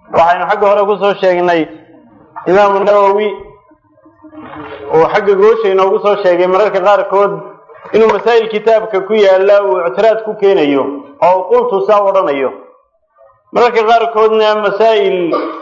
waxaynu xagga hore kusoo sheegnay imaamu nawowi oo xagga goosha inoogu soo sheegay mararka qaarkood inuu masaa'il kitaabka ku yaalla uu ictiraad ku keenayo oo u qultu saa odhanayo mararka qaarkoodna masaa'il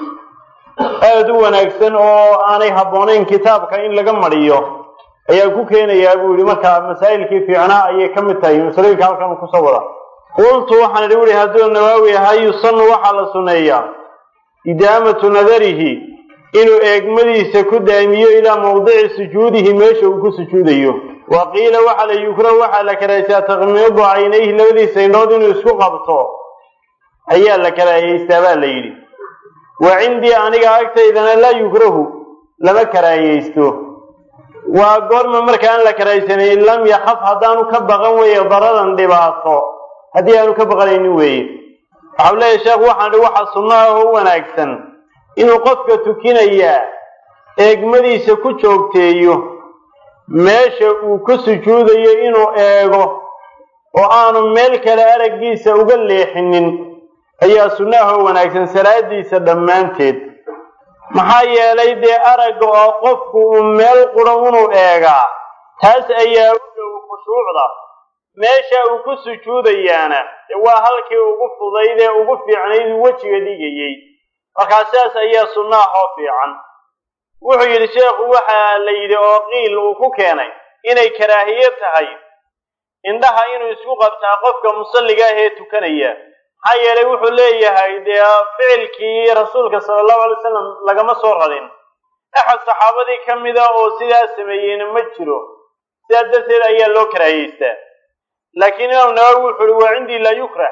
aada u wanaagsan oo aanay habboonayn kitaabka in laga mariyo ayaa ku keenayaa buu yihi marka masaa'ilkii fiicnaa ayay ka mid tahay masalooyinka halkan uu kusoo wada qultu waxaan idhi wuhi hadduu nawaawi ahaa yusanu waxaa la sunneeyaa idaamatu nadarihi inuu eegmadiisa ku daamiyo ilaa mawdici sujuudihi meesha uu ku sujuudayo wa qiila waxaa la yukrahu waxaa la karahaysaa takmiidu caynayhi labadiisa indhood inuu isku qabto ayaa la karaahiyeystaa baa la yidhi wa cindii aniga agtaydana laa yukrahu lama karaahiyeysto waa goorma markaan la karaahiysanay in lam yakaf haddaanu ka baqan weeye dararan dhibaato haddii aanu ka baqanaynin weeye waxau leeyahy sheekhu waxaan dhi waxaa sunno ah oo wanaagsan inuu qofka tukinayaa eegmadiisa ku joogteeyo meesha uu ku sujuudayo inuu eego oo aanu meel kale araggiisa uga leexinin ayaa sunnaha oo wanaagsan salaadiisa dhammaanteed maxaa yeelay dee aragga oo qofku uu meel quro inuu eegaa taas ayaa u dhow khushuucda meesha uu ku sujuudayaana waa halkii ugu fudayd ee ugu fiicnayd uu wejiga dhigayey markaa sidaas ayaa sunnaha oo fiican wuxuu yidhi sheekhu waxaa la yidhi oo qiil uu ku keenay inay karaahiye tahay indhaha inuu isku qabtaa qofka musalliga ah ee tukanaya maxaa yeelay wuxuu leeyahay dee ficilkii rasuulka sala allahu alay wasalam lagama soo radin axad saxaabadii ka mida oo sidaas sameeyeyna ma jiro sidaas darteed ayaa loo karaahiyeystaa laakiin imaam nawawi wuxu uhi waa cindii laa yukrah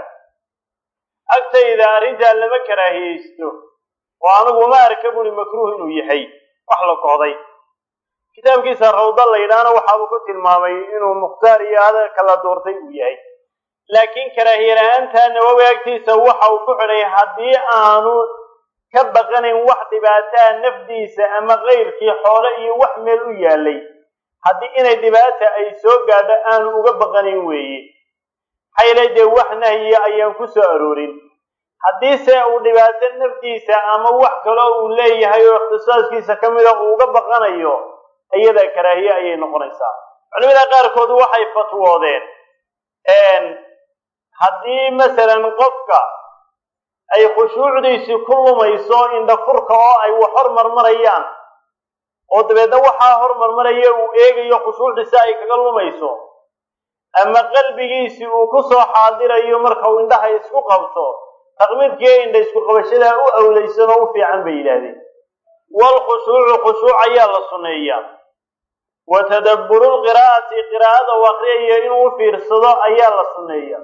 agtayda arrintaa lama karaahiyeysto oo anigu uma arka buri makruuh inuu yahay wax la kohday kitaabkiisa rawda la yidhaahna waxaabuu ku tilmaamay inuu mukhtaar iyo hadalka la doortay uu yahay laakiin karaahiye la-aanta nawowi agtiisa waxa uu ku xidhay haddii aanu ka baqanayn wax dhibaataa nafdiisa ama kayrkii xoole iyo wax meel u yaalay haddii inay dhibaata ay soo gaadho aanu uga baqanayn weeye maxaayla dee wax nahyiya ayaan ku soo aroorin haddiise uu dhibaato nafdiisa ama wax kaloo uu leeyahay oo ikhtisaaskiisa ka mida uu uga baqanayo iyada karaahiye ayay noqonaysaa culimada qaarkood waxay fatwoodeen haddii masalan qofka ay khushuucdiisii ku lumayso indhafurka oo ay wax hormarmarayaan oo dabeedna waxaa hormarmaraya uu eegayo khushuucdiisa ay kaga lumayso ama qalbigiisii uu ku soo xaadirayo marka uu indhaha isku qabto taqmiidkii indha isku qabashadaa u awlaysan oo u fiican bay yidhaahdeen waalkhushuucu khushuuc ayaa la sunneeyaa wa tadabburu lqiraa'ati qiraa'ada u aqriyayo inuu u fiirsado ayaa la sunneeya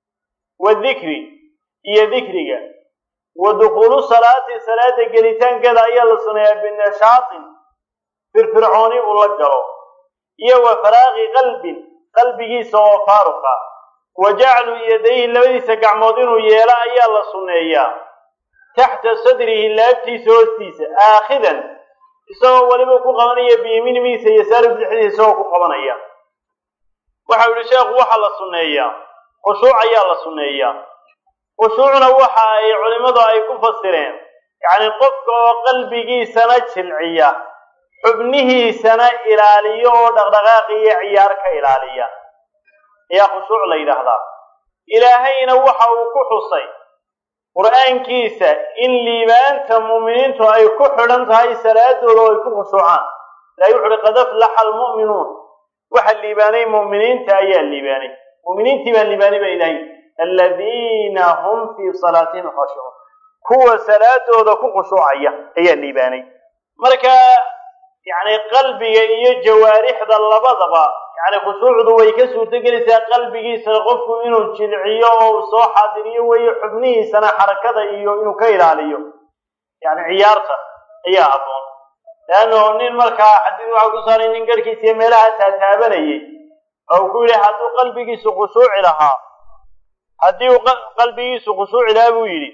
wa dikri iyo dikriga wa dukhuulu salaati salaada gelitaankeeda ayaa la sunneeyaa binashaatin firfircooni uu la galo iyo wa faraaqi qalbin qalbigiisa oo faaruqa wa jaclu yadayhi labadiisa gacmood inuu yeelo ayaa la sunneeyaa taxta sadrihi laabtiisa hoostiisa aakhidan isagoo weliba ku qabanaya biyamiinimiisa iyo saari bidixdiisa isagoo ku qabanaya waxau yihi sheekhu waxaa la sunneeyaa khushuuc ayaa la sunneeyaa khushuucna waxa ay culimmadu ay ku fasireen yacni qofka oo qalbigiisana jilciya xubnihiisana ilaaliyo oo dhaqdhaqaaq iyo ciyaar ka ilaaliya ayaa khushuuc la yidhaahdaa ilaahayna waxa uu ku xusay qur-aankiisa in liibaanta mu'miniintu ay ku xidhan tahay salaadooda oo ay ku khushuucaan ilahay wuxu uhi qad aflaxa almu'minuun waxa liibaanay mu'miniinta ayaa liibaanay mu'miniintii baa liibaanay baa ilahay aladiina hum fii salaatihim khashicuun kuwa salaadooda ku khushuucaya ayaa liibaanay marka yacni qalbiga iyo jawaarixda labadaba yacni khushuucdu way ka suurtogelaysaa qalbigiisa qofku inuu jilciyo oo uu soo xaadiriyo weeye xubnihiisana xarakada iyo inuu ka ilaaliyo yacni ciyaarta ayaa habboon leanno nin markaa xadiid waxaa ku saaray nin garhkiisa iyo meelaha taataabanayay oo uu ku yidhi hadduu qalbigiisu khushuuci lahaa haddii uu qalbigiisu khushuuci lahaa buu yidhi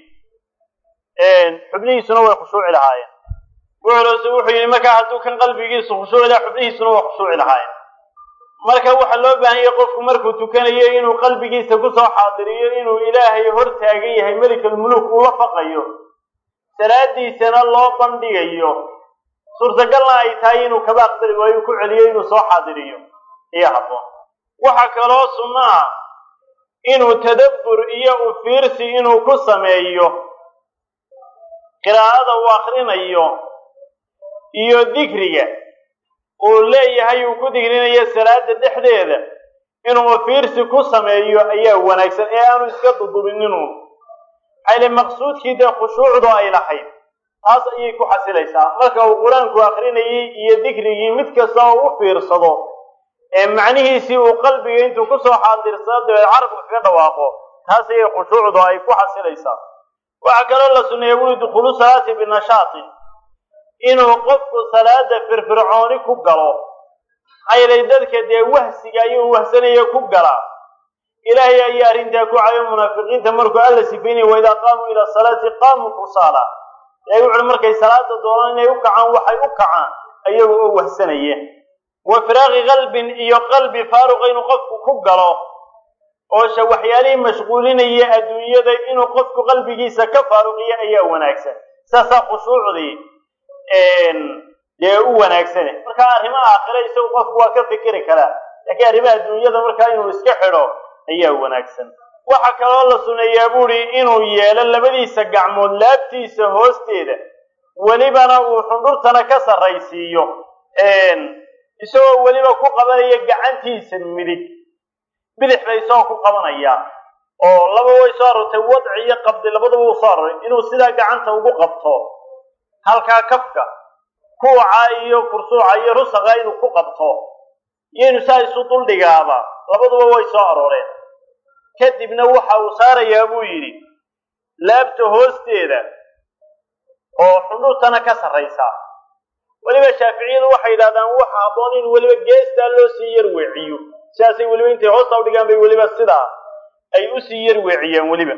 xubnihiisuna way khushuuci lahaayeen wuxuulse wuxuu yidhi markaa hadduu kan qalbigiisu khushuuci lahaa xubnihiisuna way khushuuci lahaayeen marka waxaa loo baahan yahay qofku markuu tukanayo inuu qalbigiisa kusoo xaadiriyo inuu ilaahay hor taagan yahay melikalmuluk uu la faqayo salaadiisana loo bandhigayo suurtagalna ay tahay inuu kaba aqbali waayo ku celiyo inuu soo xaadiriyo iyo habboon waxaa kaloo sunno ah inuu tadabbur iyo u fiirsi inuu ku sameeyo qiraa'ada uu akrinayo iyo dikriga uu leeyahay uu ku digrinayo salaada dhexdeeda inuu fiirsi ku sameeyo ayaa wanaagsan ee aanu iska dudubininu xayli maqsuudkii dee khushuucdu ay lahayd taas ayay ku xasilaysaa marka uu qur-aanku akrinayay iyo dikrigii mid kasta oo u fiirsado ee macnihiisii uu qalbiga intuu kusoo xaadirsado dabeed carabka kaga dhawaaqo taas ayay khushuucdu ay ku xasilaysaa waxaa kaloo la sunneeya wuli dukhulu salaati binashaatin inuu qofku salaada firfircooni ku galo xaylay dadka dee wahsiga ayuu wahsanaya ku galaa ilaahay ayaa arrintaa ku cayo munaafiqiinta markuu alla sifaynaya waidaa qaamuu ila salaati qaamuu kusaala ilahay wuxuui markay salaada doonaan inay u kacaan waxay u kacaan ayaga oo wahsanaya wa firaaqi qalbin iyo qalbi faaruqa inuu qofku ku galo oosha waxyaalihii mashquulinaya adduunyada inuu qofku qalbigiisa ka faaruqiyo ayaa wanaagsan saasaa khushuucdii dee u wanaagsane markaa arrimaha aakhire isagu qofku waa ka fikiri karaa laakiin arrimaha adduunyada markaa inuu iska xidho ayaa wanaagsan waxaa kaloo la suneeyaa buuri inuu yeelo labadiisa gacmood laabtiisa hoosteeda welibana uu xundhurtana ka sarraysiiyo isagoo weliba ku qabanaya gacantiisa midig bidixda isagoo ku qabanaya oo laba way soo arortay wadci iyo qabdi labadaba uu soo aroray inuu sidaa gacanta ugu qabto halkaa kafka kuuca iyo kursuuca iyo rusaqa inuu ku qabto iyo inuu saa isu duldhigaaba labaduba way soo arooreen kadibna waxa uu saarayaa buu yidhi laabta hoosteeda oo xundhurtana ka sarraysa weliba shaaficiyadu waxay yidhahdaan waxa habboon in weliba geestaa loo sii yar weeciyo sidaasay weliba intay hoosta udhigaan bay weliba sidaa ay usii yar weeciyeen weliba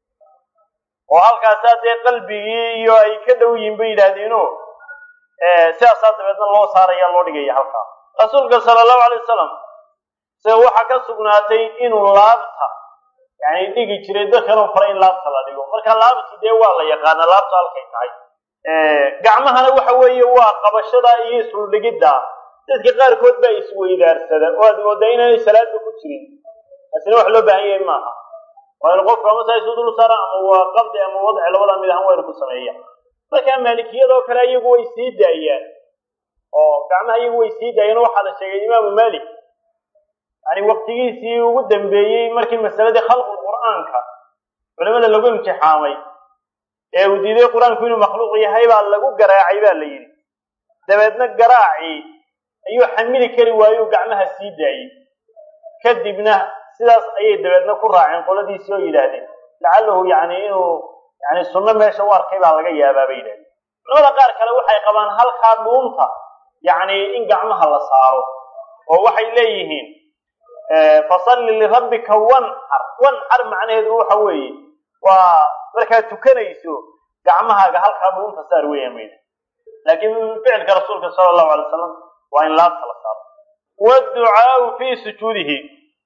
oo halkaasaa dee qalbigii iyo ay ka dhow yihin bay yidhaahdeeno sidaasaa dabeedna loo saaraya loo dhigaya halkaa rasuulka sala allahu alay wasalam sida waxaa ka sugnaatay inuu laabta yani dhigi jiray dadkanuu faray in laabta la dhigo marka laabti dee waa la yaqaana laabta halkay tahay gacmahana waxa weeye waa qabashada iyo isuldhigidda dadka qaarkood baa isweydaarsada oo aad moodaa inaanay salaadba ku jirin taasina wax loo baahan yahay maaha waa inu qofku ama saa isu dul saara ama waa qabdi ama wadci labada mid ahaan waa inu ku sameeya markaa maalikiyadoo kale iyagu way sii daayaan oo gacmaha iyagu way sii daayeen waxaa la sheegay imaamu malik yani waktigiisii ugu dambeeyey markii masaladii khalqul qur'aanka culimada lagu imtixaamay ee uu diiday qur-aanku inuu makhluuq yahay baa lagu garaacay baa la yidhi dabeedna garaacii ayuu xamili kari waayuu gacmaha sii daayey kadibna sidaas ayay dabeedna ku raaceen qoladiisii oo yidhaahdeen lacalahu yani inuu yani sunno meesha u arkay baa laga yaabaa bay yidhahdeen culamada qaar kale waxay qabaan halkaa dhuunta yani in gacmaha la saaro oo waxay leeyihiin fasalli lirabbika wanxar wanxar macnaheedu waxa weeye waa markaad tukanayso gacmahaaga halkaa dhuunta saar weeyaan mayda laakiin ficilka rasuulka sala allahu alay wasalam waa in laabta la saaro waadducaau fii sujuudihi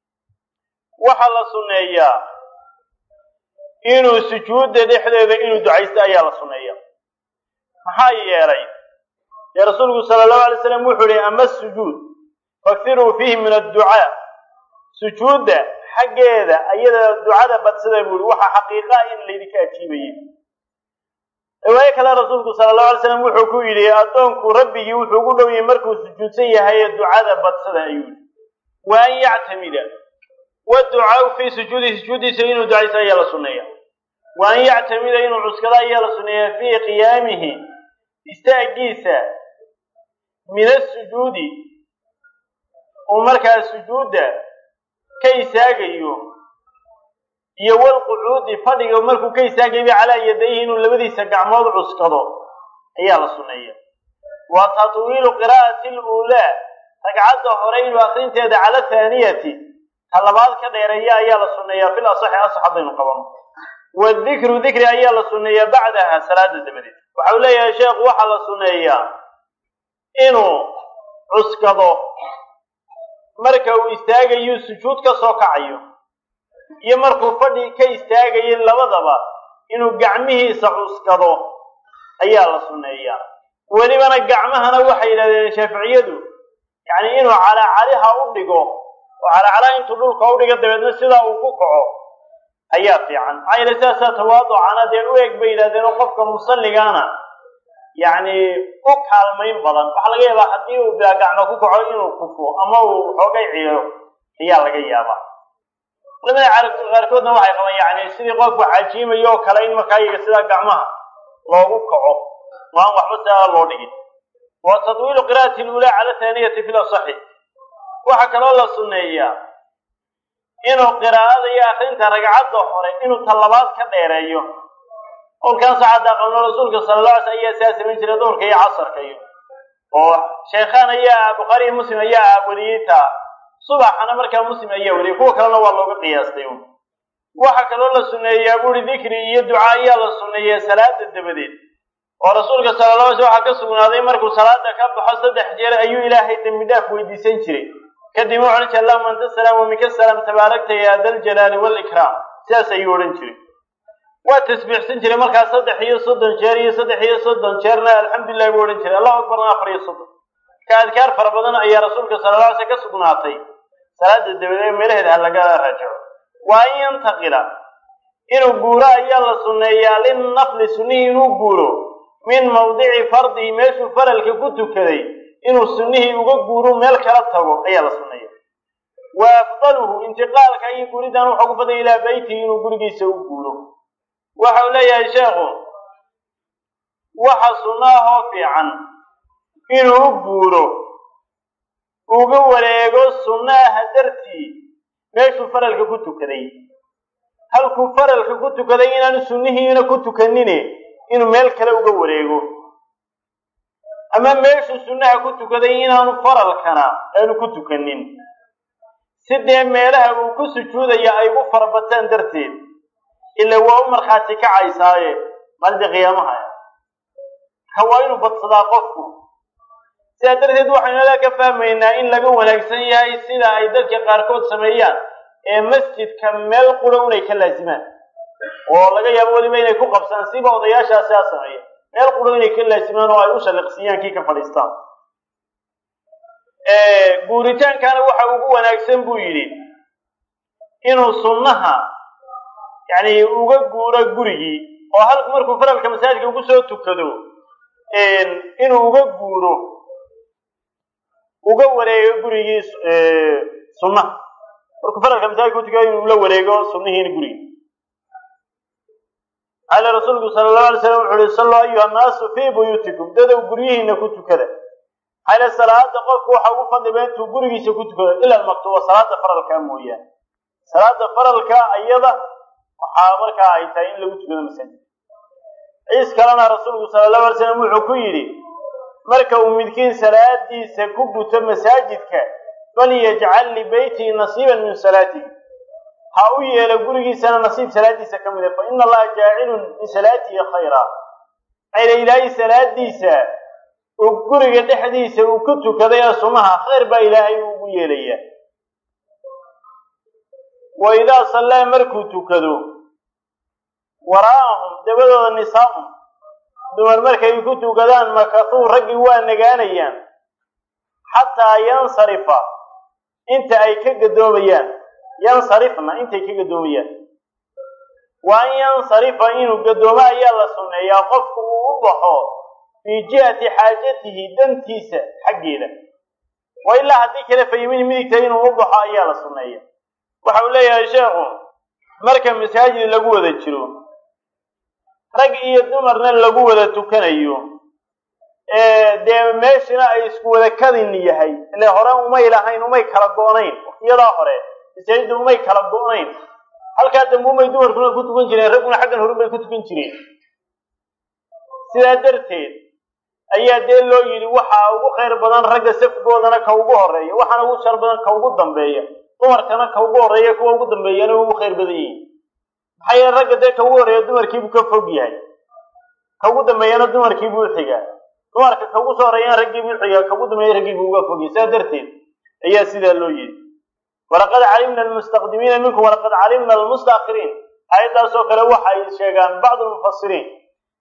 waxaa la sunneeyaa inuu sujuudda dhexdeeda inuu ducaysto ayaa la sunneeya maxaa yeelay dee rasuulku sala allahu alay slam wuxuu yihi ama sujuud fakiruu fiihi min adducaa sujuudda xaggeeda ayada ducada badsada buu yihi waxaa xaqiiqaa in laydinka ajiibayay riwaayo kale rasuulku sala allahu alay slam wuxuu ku yidhi addoonku rabbigii wuxuu ugu dhow yahay markuu sujuudsan yahay ducada badsada ayuu yihi wa an yactamida waducaau fii sujuudihi sujuuddiisa inuu ducaysto ayaa la sunneeya wa an yactamida inuu cuskado ayaa la sunneeya fii qiyaamihi istaagiisa min asujuudi uu markaa sujuudda ka istaagayo iyo walqucuudi fadhiga markuu ka istaagayba calaa yadayhi inuu labadiisa gacmood cuskado ayaa la sunneeya wa tatwiilu qiraa'ati luulaa ragcadda hore inuu akrinteeda cala thaaniyati ta labaad ka dheereeya ayaa la sunneeyaa fil asaxi asax haddaynu qabano wadikru dikri ayaa la sunneeyaa bacdaha salaada dabadeed waxau leeyahay sheekhu waxaa la sunneeyaa inuu cuskado marka uu istaagayo sujuud ka soo kacayo iyo markuu fadhi ka istaagayo labadaba inuu gacmihiisa cuskado ayaa la sunneeyaa welibana gacmahana waxay yidhahdeen shaaficiyadu yacni inuu calaacaliha u dhigo oo calacalaha intuu dhulka u dhigo dabeedna sidaa uu ku kaco ayaa fiican maxaa yeele sidaasaa tawaaducana dee u eg bay yidhahdeen oo qofka musalligaana yacni u kaalmayn badan waxaa laga yaabaa haddii uu bilaa gacmo ku kaco inuu kufo ama uu xoogay ciyo ayaa laga yaabaa culamada qaarkoodna waxay qabaan yani sidii qofku xajiimayo oo kale in markaa iyaga sidaa gacmaha loogu kaco oo aan waxba sidaa loo dhigin wa tadwiilu qira'ati lulaa cala thaaniyati fi lasaxi waxaa kaloo la sunneeyaa inuu qiraa'ada iyo akrinta ragcadda hore inuu talabaad ka dheereeyo qolkan saxaada qabno rasuulka sala alla alay sl ayaa sidaa samayn jiray duhurka iyo casarka iyo oo sheekhaan ayaa bukhaari iyo muslim ayaa wariyey taa subaxana markaa muslim ayaa wariyey kuwa kalena waa looga qiyaastay un waxaa kaloo la sunneeyaa buuri dikri iyo ducaa ayaa la sunneeyaa salaada dabadeed oo rasuulka sala alla alay sl waxaa ka sugnaaday markuu salaada ka baxo saddex jeer ayuu ilaahay dembi dhaaf weydiisan jiray kadib wuxu odhan jiray allahuma anta salaam wa minka salaam tabaarakta ya daljalaali waalikraam sidaas ayuu odhan jiray waa tasbiixsan jiray markaa saddex iyo soddon jeer iyo saddex iyo soddon jeerna alxamdulilah buu odhan jiray allahu akbarna afar iyo soddon ka adkaar fara badan ayaa rasuulka sala alla alay sl ka sugnaatay salaada dabadeed meelaheeda ha laga raajaco waa in yantaqila inuu guuro ayaa la sunneeyaa linnafli sunnihii inuu guuro min mawdici fardihi meeshuu faralka ku tukaday inuu sunnihii uga guuro meel kala tago ayaa la sunneeya wa afdaluhu intiqaalka iyo guuridan wuxuu ku badan ilaa beytihi inuu gurigiisa u guuro waxa uu leeyahay sheekhu waxa sunnaahoo fiican inuu u guuro uga wareego sunnaha dartii meeshuu faralka ku tukaday halkuu faralka ku tukaday inaanu sunnihiina ku tukanine inuu meel kale uga wareego ama meeshuu sunnaha ku tukaday inaanu faralkana aanu ku tukanin si dee meelaha uu ku sujuudaya ay u farabataan darteed ila waa u markhaati kacaysaaye maalinta qiyaamaha ka waa inuu badsadaa qofku sidaa darteed waxaynu alaa ka fahmaynaa in laga wanaagsan yahay sida ay dadka qaarkood sameeyaan ee masjidka meel qura unay ka laasimaan oo laga yaabo weliba inay ku qabsaan siba odayaashaa sidaa sameeya meel qura inay ka laasimaan oo ay u shaliqsiiyaan kii ka fadhiistaan guuritaankana waxa ugu wanaagsan buu yidhi inuu sunnaha yacni uga guuro gurigii oo halku markuu faralka masaajidka ugu soo tukado inuu uga guuro uga wareego gurigii sunnaha markuu faralka masaajidka utukado inuu la wareego sunnihiina gurigii qaala rasuulku sala allahu alay slam wuxu uhi salluu ayuha annaasu fii buyuutikum dadow guryihiina ku tukada xayla salaada qofku waxa ugu fadliba intuu gurigiisa ku tukado ila almaktuuba salaada faralkaa mooyaane salaada faralka iyada waxaa markaa ay tahay in lagu tukado masaajid ciis kalena rasuulku sala allahu alay slam wuxuu ku yidhi marka uu midkiin salaadiisa ku guto masaajidka falyajcal libeytihi nasiiban min salaatihi ha u yeelo gurigiisana nasiib salaadiisa ka mida fa ina allaha jaacilun min salaatihi khayra ayla ilaahay salaadiisa uu guriga dhexdiisa uu ku tukaday ee sunaha khayr baa ilaahay ugu yeelayaa wa idaa sallaa markuu tukado waraa'ahum dabadooda nisaa'un dumar markay ku tukadaan makatuu raggii waa nagaanayaan xataa yansarifa inta ay ka gadoomayaan yansarifna intay ka gadoomayaan wa an yansarifa inuu gadoomo ayaa la sunneeyaa qofku uu u baxo fii jihati xaajatihi dantiisa xaggeeda wa ilaa haddii kale fayimini midigta inuu u baxo ayaa la sunneeya waxa uu leeyahay sheekhu marka masaajid lagu wada jiro rag iyo dumarna lagu wada tukanayo dee meeshina ay isku wada kadin yahay ile hore umay lahayn umay kala go-nayn waqtiyadaa hore masaajidda umay kala go-nayn halkaa dambe umay dumarkuna ku tukan jireen ragguna xaggan horun bay ku tukan jireen sidaa darteed ayaa dee loo yidhi waxaa ugu khayr badan ragga safgoodana ka ugu horeeya waxaana ugu shar badan ka ugu dambeeya dumarkana ka ugu horeeya kuwa ugu dambeeyana ugu khayr badan yihiin maxaa yeele ragga dee ka ugu horeeya dumarkiibuu ka fog yahay ka ugu dambeeyana dumarkiibuu uxigaa dumarka ka ugu soo horeeyana raggiibuu uxigaa ka ugu dambeeya raggiibuu uga fogyahay sidaa darteed ayaa sidaa loo yidhi walaqad calimna almustaqdimiina minkum walaqad calimna almustaakiriin aayaddaasoo kale waxay sheegaan bacdu lmufasiriin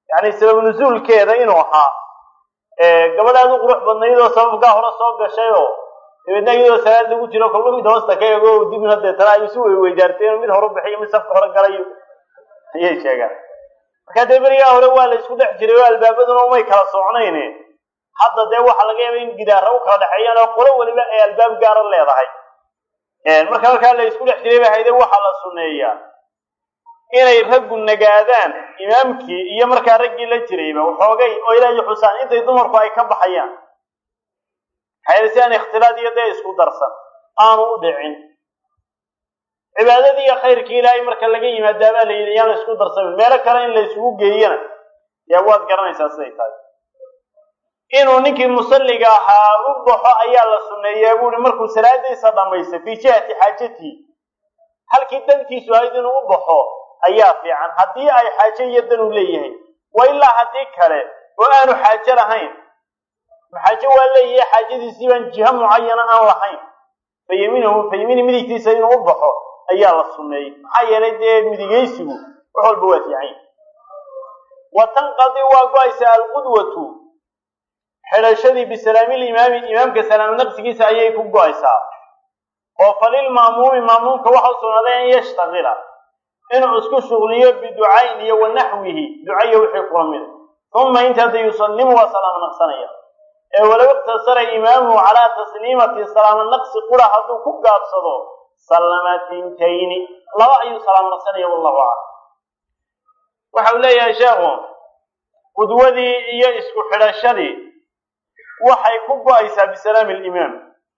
yani sabab nusuulkeeda inuu ahaa gabadhaad u qurux badnaydoo sababkaa hore soo gashay oo dabeedna iyadoo salaad lagu jiro kolba mid hoosta ka ego dibna deetana ay isu weyweydaarteen mid horu bixiyo mid safka hore galayo ayay sheegaan markaa dee berigaa hore waa la isku dhex jiray oo albaabaduna umay kala socnayn hadda dee waxaa laga yaaba in gidaara u kala dhexeeyaan oo qolo weliba ay albaab gaara leedahay marka markaa la isku dhex jiray ba hayde waxaa la sunneeyaa inay raggu nagaadaan imaamkii iyo markaa raggii la jirayba waxoogay oo ilaahay xusaan intay dumarku ay ka baxayaan maxaa si aan ikhtilaad iyo dee isku darsan aanu u dhicin cibaadadii iyo khayrkii ilaahay marka laga yimaadaa baa la yidhi yaan la isku darsamin meelo kale in la isugu geeyana yaa waad garanaysaa siday tahay inuu ninkii musalliga ahaa u baxo ayaa la sunneeyaa buuhi markuu salaadiisa dhammaysto fii jihati xaajatii halkii dantiisu ahayd inuu u baxo ayaa fiican haddii ay xaajo iyo dan u leeyahay wa ilaa haddii kale oo aanu xaajo lahayn xaajo waa leeyahay xaajadiisii baan jiho mucayana aan lahayn fayamiinahu fayamiini midigtiisa inuu u baxo ayaa la sunneeyey maxaa yeelay dee midigaysigu wax walba waa fiican wa tanqadi waa go-aysa alqudwatu xidhashadii bisalaamilimaami imaamka salaamo naqsigiisa ayay ku go-aysaa oo falilma'muumi ma'muumka waxa u sugnaaday an yashtaqila inuu isku shuqliyo biducayn iyo wa naxwihi ducaiyo wixii kula mida uma inta hadda yusallimu waa salaamo naqsanaya ee walow iqtasara imaamuhu calaa tasliimati salaamo naqsi qura hadduu ku gaabsado sallama tintayni laba ayuu salaamo naqsanaya wallahu aclam waxa uu leeyahay sheekhu qudwadii iyo isku xidhashadii waxay ku go-aysaa bisalaami alimaam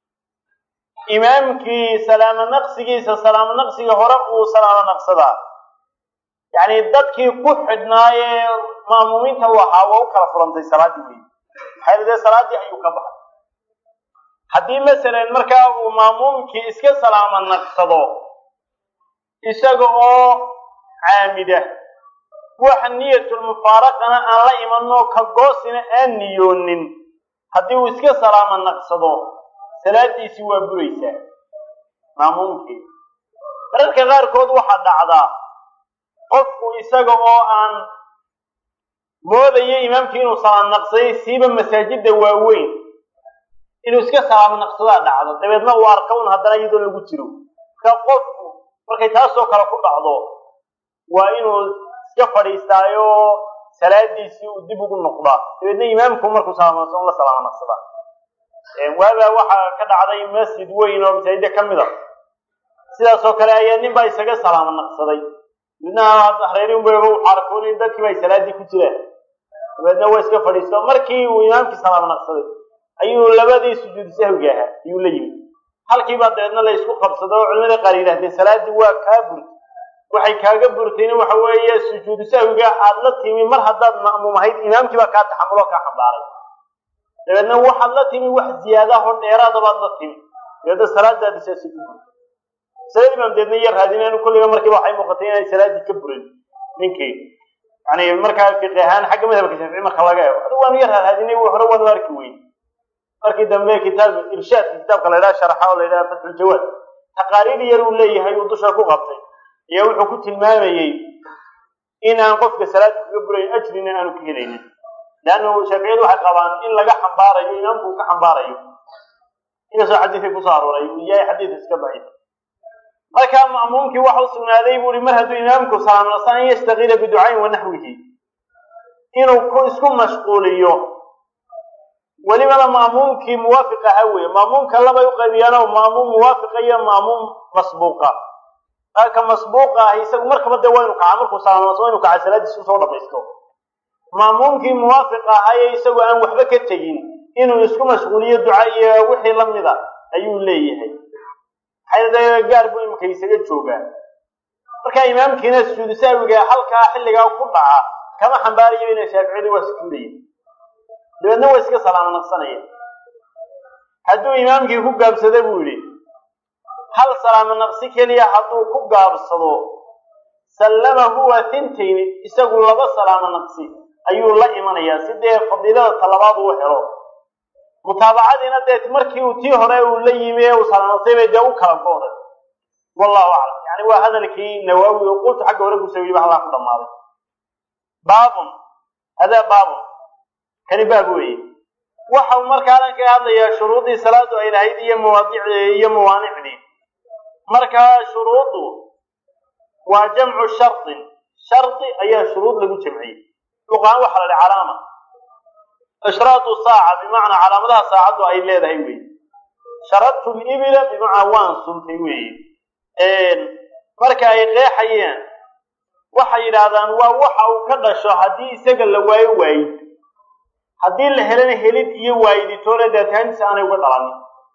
imaamkii salaamo naqsigiisa salaamo naqsiga hore uu salaamo naqsadaa yacni dadkii ku xidhnaayee ma'muumiinta u ahaa waa u kala furantay salaaddii wey maxaa dee salaaddii ayuu ka baxay haddii masalan markaa uu ma'muumkii iska salaamo naqsado isaga oo caamida wax niyatulmufaaraqana aan la imanoo ka goosina aan niyoonin haddii uu iska salaamo naqsado salaadiisii waa buraysaa maamuumkii mararka qaarkood waxaa dhacdaa qofku isaga oo aan moodayo imaamkii inuu salaam naqsaday siiba masaajida waaweyn inuu iska salaamo naqsadaa dhacdo dabeedna uu arka un haddana iyadoo lagu jiro marka qofku markay taasoo kale ku dhacdo waa inuu iska fadhiistaayo salaadiisii uu dib ugu noqdaa dabeedna imaamku markuu salaamo naqsado la salaamo naqsadaa waabaa waxaa ka dhacday masjid weyn oo masaajida ka mid a sidaasoo kale ayaa nin baa isaga salaamo naqsaday midna hareerinba wuxuu arkoon in dadkiiba ay salaaddii ku jiraan dabeedna waa iska fadhiisto markii uu imaamkii salaamo naqsaday ayuu labadii sujuud sahwiga ahaa ayuu la yimid halkiibaa dabeedna la isku qabsado oo culimada qaar yidhahdeen salaaddii waa kaa burtay waxay kaaga burtayna waxa weeye sujuudu sahwiga aad la timi mar haddaad ma'muum ahayd imaamkii baa kaa taxamuloo kaa xambaaray dabeedna waxaad la timi wax ziyaadaho dheeraada baad la timi dabeedna salaadaadi saasay ku burtay masalada imaam deedna iyo raadinaynu kulliga markiiba waxay muuqatay inay salaaddii ka burin ninkii yani markaa fiqi ahaan xagga madhabka shaafici marka laga eego adigu waanu yar raadinay hore waanu arki weyn markii dambe kitaab irshaadka kitaabka la yidhaha sharxa oo la yidhaha fatxuljawaad taqaariir yar uu leeyahay uu dusha ku qabtay iyo wuxuu ku tilmaamayey in aan qofka salaadda kaga burayn ajrina aanu ka helaynin leannu shaaficiyadu waxay qabaan in laga xambaarayo imaamku uu ka xambaarayo inkastoo xadiidkay kusoo arooray uu yahay xadiid iska daciif markaa ma'muumkii waxa u sugnaaday buu ihi mar hadduu imaamku salaam naqsan an yastakila biducayn wa naxwihi inuu ku isku mashquuliyo welibana ma'muumkii muwaafiq ahaa weeye ma'muumka labay u qaybiyaano ma'muum muwaafiqa iyo ma'muum masbuuqa ka masbuuqa ah isagu markaba dee waa inu kacaa markuu salaam naqsan waa inu kacaa salaadiisu soo dhamaysto ma'muumkii muwaafiq ahaaye isagu aan waxba ka tegin inuu isku mashquuliyo duca iyo wixii lamida ayuu leeyahay maxay gaar buu imika isaga joogaa marka imaamkiina sujuudu sahwiga halkaa xilligaa ku dhaca kama xambaarayo inay shaaficiyadu waa sujuudaya dabeedna waa iska salaamo naqsanaya hadduu imaamkii ku gaabsado buu yidhi hal salaamo naqsi keliya hadduu ku gaabsado sallama huwa tintayni isagu laba salaamo naqsi ayuu la imanayaa si dee fadiilada talabaad uu helo mutaabacadiina dee markii uu tii hore uu la yimi ee uu salaamnaqsay bay dee u kala go'day wallahu aclam yani waa hadalkii nawaawi oo qultu xagga hore ku sawiyiba halkaa ku dhammaaday baabun hadaa baabun kani baab weeye waxau markaanan kaga hadlayaa shuruuddii salaadu ay lahayd iyo mawaadicdii iyo mawaanicdii markaa shuruuddu waa jamcu shardin shardi ayaa shuruud lagu jamciyey luqaan waxaa la dhaha calaama ishraatu saaca bimacnaa calaamadaha saacaddu ay leedahay weeye sharadtu libila bimacnaa waan suntay weeye marka ay qeexayeen waxay yidhaahdaan waa waxa uu ka dhasho haddii isaga la waayo waayid haddii la helana helid iyo waayiditoona daataantiisa aanay uga dhalanin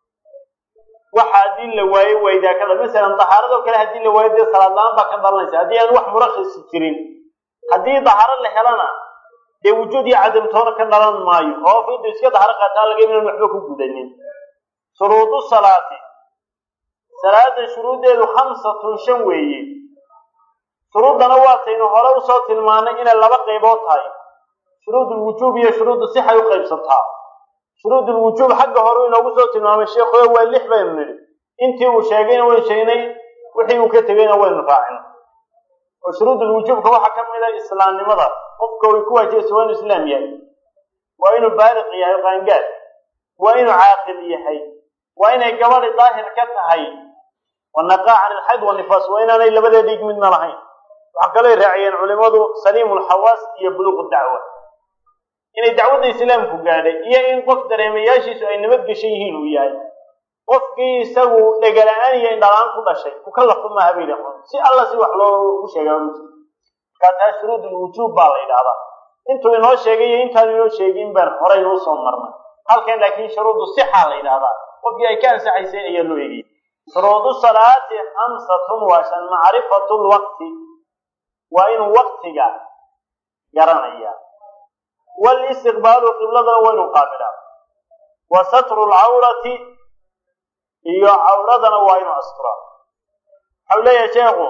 waxa haddii la waayo waydaa ka dha masalan dahaaradoo kale haddii la waayo dee salaad la-aan baa ka dhalanaysa haddii aan wax murakhisi jirin haddii dahaaro la helana dee wujuud iyo cadamtoona ka dhalan maayo oo fidu iska daharo qaataa laga inaan waxba ku gudanin shuruudu salaati salaada shuruuddeedu khamsatun shan weeye shuruuddana waataynu hore usoo tilmaanay inay laba qaybood tahay shuruudulwujuub iyo shuruudu sixay u qaybsantaa shuruudulwujuub xagga hore inoogu soo tilmaamay sheekhuyo waa lix baynu nidhi intii uu sheegayna waynu sheegnay wixii uu ka tegayna waynu raacin oo shuruudulwujuubka waxaa ka mid a islaamnimada qofka way ku waajibaysa waa inuu islaam yahay waa inuu baaliq yahay qaangaad waa inuu caaqil yahay waa inay gabadhi daahir ka tahay wanaqaa can ilxayd wanifaas waa inaanay labada dhiig midna lahayn waxaa kaloo raaciyeen culimadu saliimu lxawaas iyo buluuqu dacwa inay dacwadda islaamku gaadhay iyo in qof dareemayaashiisu ay nabadgeshan yihiin uu yahay qofkii isagu dhegala-aan iyo indhalaan ku dhashay mukallafu maaha bay dhahon si alla si wax loogu sheegaa ma jiro markaa taa shuruudulwujuub baa la yidhahdaa intuu inoo sheegay iyo intaanu inoo sheegin baan horay noo soo marnay halkan laakiin shuruudu sixaa la yidhahdaa qofkii ay ka ansaxaysay ayaa loo eegayay shuruudu salaati khamsatun waa shan macrifatu lwaqti waa inuu waqtiga garanaya walistiqbaalu qibladana waa inuu qaabilaa wa satru lcawrati iyo cawradana waa inuu asturaa waxau leeyahay sheekhu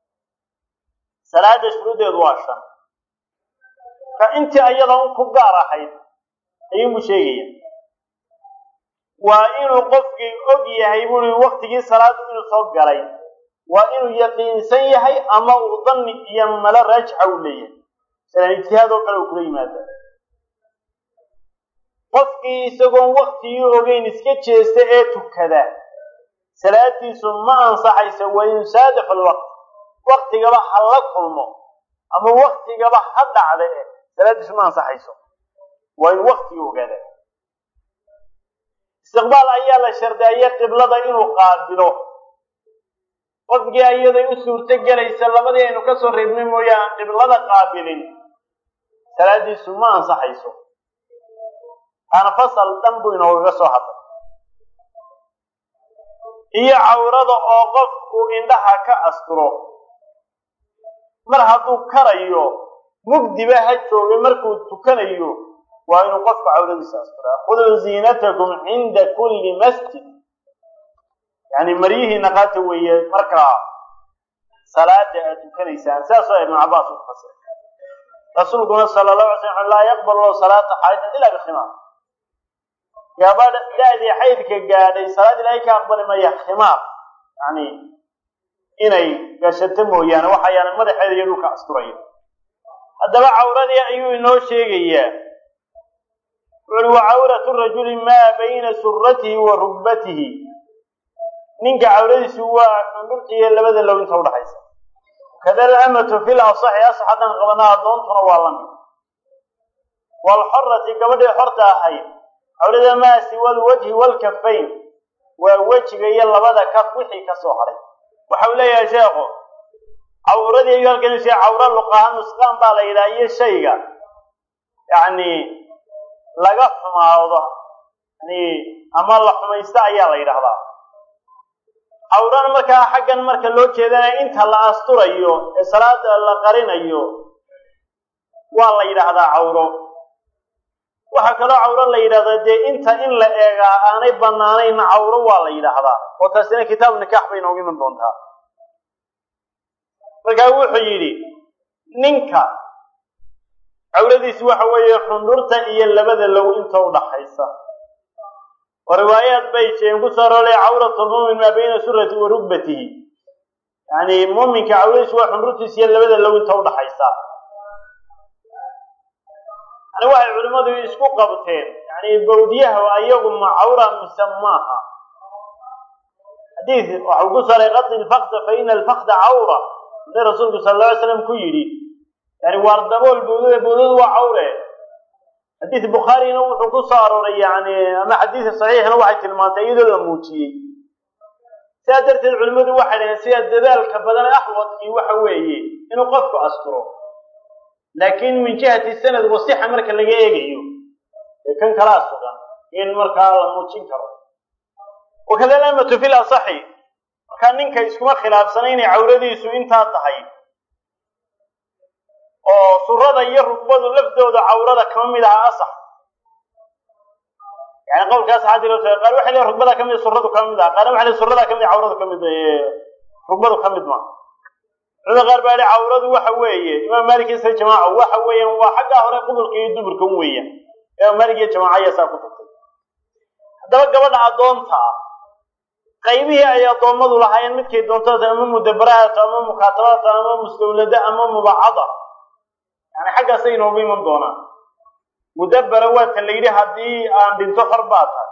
salaada shuruuddeedu waa shan ka intii ayada un ku gaar ahayd ayuunbuu sheegaya waa inuu qofkii og yahay buri waktigii salaadu inuu soo galay waa inuu yaqiinsan yahay ama uu danni iyo malo raajixa uu leeyahay masalan ijtihaad oo kale uu kula yimaada qofkii isagoon waktigii ogeyn iska jeesta ee tukada salaadiisu ma ansaxaysa wa yusaadaf alwaqt waktigaba ha la kulmo ama waktigaba ha dhacda e salaadiisu ma ansaxayso waa inuu waktigii ogaada istiqbaal ayaa la shardeeya qiblada inuu qaabilo qofkii ayaday u suurto gelaysa labadii aynu ka soo reebnay mooye aan qiblada qaabilin salaadiisu ma ansaxayso taana fasal dhan buu inoogaga soo hadlay iyo cawrada oo qofku indhaha ka asturo mar hadduu karayo mugdiba ha jooga markuu tukanayo waa inuu qofku cawradiisa asturaa khuduu ziinatakum cinda kulli masjid yani maryihiina qaata weeye markaa salaada aad tukanaysaan sidaasoo ibnu cabaas u fasir rasuulkuna sala allahu alay slam laa yaqbal lahu salaata xaydin ilaa bikhimaar gabadha da-dii xaydka gaadhay salaad ilaahay ka aqbali maya khimaar yani inay gashato mooyaane waxayaana madaxeeda iyo dhulka asturaya haddaba cawradii ayuu inoo sheegayaa wuxuuri wa cawratu rajuli maa bayna suratihi wa rugbatihi ninka cawradiisu waa xundhurta iyo labada low inta udhaxaysa kada alamatu fil asaxi asax haddaan qabanaa addoontuna waa lamid waalxorati gabadhii xorta ahayd cawrada maa siwa alwajhi waalkafayn waa wejiga iyo labada kaf wixii ka soo hadhay waxau leeyahay sheekhu cawradii ayuu halkan shee cawra luqaha nusqaan baa la yidhaha iyo shayga yacni laga xumaado yani ama la xumaysto ayaa la yidhahdaa cawrana markaa xaggan marka loo jeedana inta la asturayo ee salaada la qarinayo waa la yidhaahdaa cawro waxaa kaloo cawro la yidhahdaa dee inta in la eegaa aanay banaanayna cawro waa la yidhaahdaa oo taasina kitaab nikaax bay inoogu iman doontaa markaa wuxuu yidhi ninka cawradiisi waxa weeye xundhurta iyo labada low inta udhaxaysa oo riwaayaad bay jeen ku soo roolay cawratulmumin maa bayna surati wa rugbatihi yani muminka cawradiisu waa xundhurtiisa iyo labada low inta udhaxaysa yani waxay culimmadu isku qabteen yani bawdiyaha ayagu ma cawra mise maaha xadiid waxau ku saray qadi lfakda fa ina alfakda cawra hadii rasuulku sala alla alay slam ku yidhi yani waar dabool bawdada bawdadu waa cawre xadiid bukhaarina wuxuu ku soo arooray yani ama xadiid saxiixna waxay tilmaantay iyadoo la muujiyey sidaa darteed culimmadu waxay dhaheen sida dadaalka badan axwadkii waxa weeye inuu qofku asturo laakiin min jihati sanad wasixa marka laga eegayo ee kan kalaa sugan in markaa la muujin karo wakada alamatu fi lasaxi markaa ninka iskuma khilaafsana inay cawradiisu intaa tahay oo surada iyo rugbadu laftooda cawrada kama mid aha asax yani qowlkaas xaadi loo sheegay qaar waxay leeyihin rugbada kamid suradu ka mid aha qaarna waxay leeyihin surada kamid cawradu ka mid rugbadu ka mid ma culimada qaar baa yihi cawradu waxa weeye imaam malik iyo sida jamaaca waxa weeyaan waa xaggaa hore qudurka iyo duburka un weeyaan imaam malik iyo jamaaca ayaa saa ku tagtay haddaba gabadha addoonta ah qaybihii ay addoommadu lahaayeen midkay doontada ama mudabarahaata ama mukaatabaata ama mustawlada ama mubacada yani xaggaasay inoogu iman doonaan mudabara waa tan la yidhi haddii aan dhinto xor baa tahay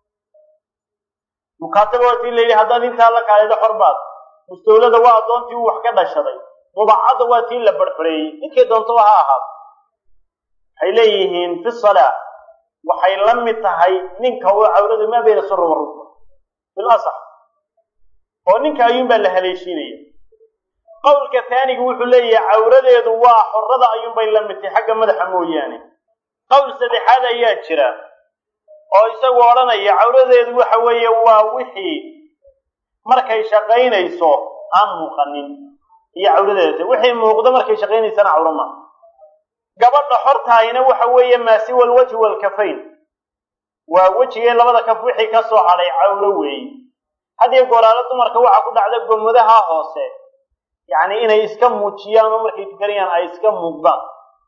mukaataba waa tii la yidhi haddaad intaa la kaalido xor baad mustawlada waa addoontii uu wax ka dhashaday mubacada waa tii la barbareeyey midkay doontaba ha ahaato waxay leeyihiin fi salaa waxay la mid tahay ninka uu cawradu maa bayna sura wa rukba bil asax oo ninka ayuunbaa la haleeshiinaya qowlka taaniga wuxuu leeyahay cawradeedu waa xorada ayuunbay la mid tahay xagga madaxa mooyaane qowl saddexaad ayaa jira oo isagu odhanaya cawradeedu waxa weeye waa wixii markay shaqaynayso aan muuqanin iyo cawradeeda wixii muuqdo markay shaqaynaysana cawro ma gabadha xortaahina waxa weeye maa siwa alwajhi waalkafayn waa wejigee labada kaf wixii ka soo hadhay cawro weeye hadiyo goraalo dumarka waxaa ku dhacda gomodaha hoose yacni inay iska muujiyaan oo markay tukanayaan ay iska muuqdaan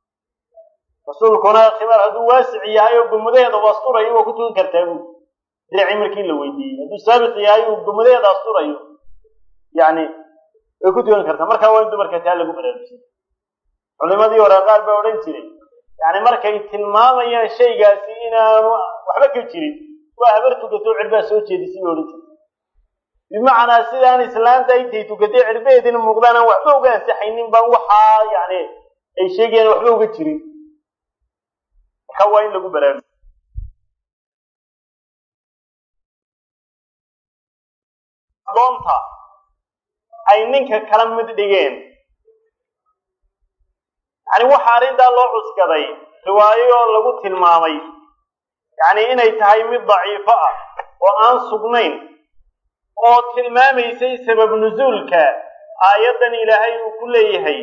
rasuulkuna khimaar hadduu waasic yahay oo gomodaheeda u asturayo waa ku tukan kartaa buuli diracii markii la weydiiyey hadduu saabiq yahay uu gomodaheeda asturayo yani way ku tukan kartaa markaa waa in dumarka taa lagu baraarujiyay culimadii hore qaar baa odhan jiray yani markay tilmaamayaan shaygaasi inaanu waxba ka jirin waa habar tukatoo cirbaa soo jeedisay bay odhan jiray bimacnaa sidaan islaanta intay tukatay cirbaheedina muuqdaan aan waxba uga ansaxaynin baan waxaa yani ay sheegayaan waxba uga jirin marka waa in lagu baraarujiyo adoonta ay ninka kala mid dhigeen yani waxaa arrintaa loo cuskaday riwaayo lagu tilmaamay yani inay tahay mid daciifo ah oo aan sugnayn oo tilmaamaysay sabab nuzuulka aayaddan ilaahay uu ku leeyahay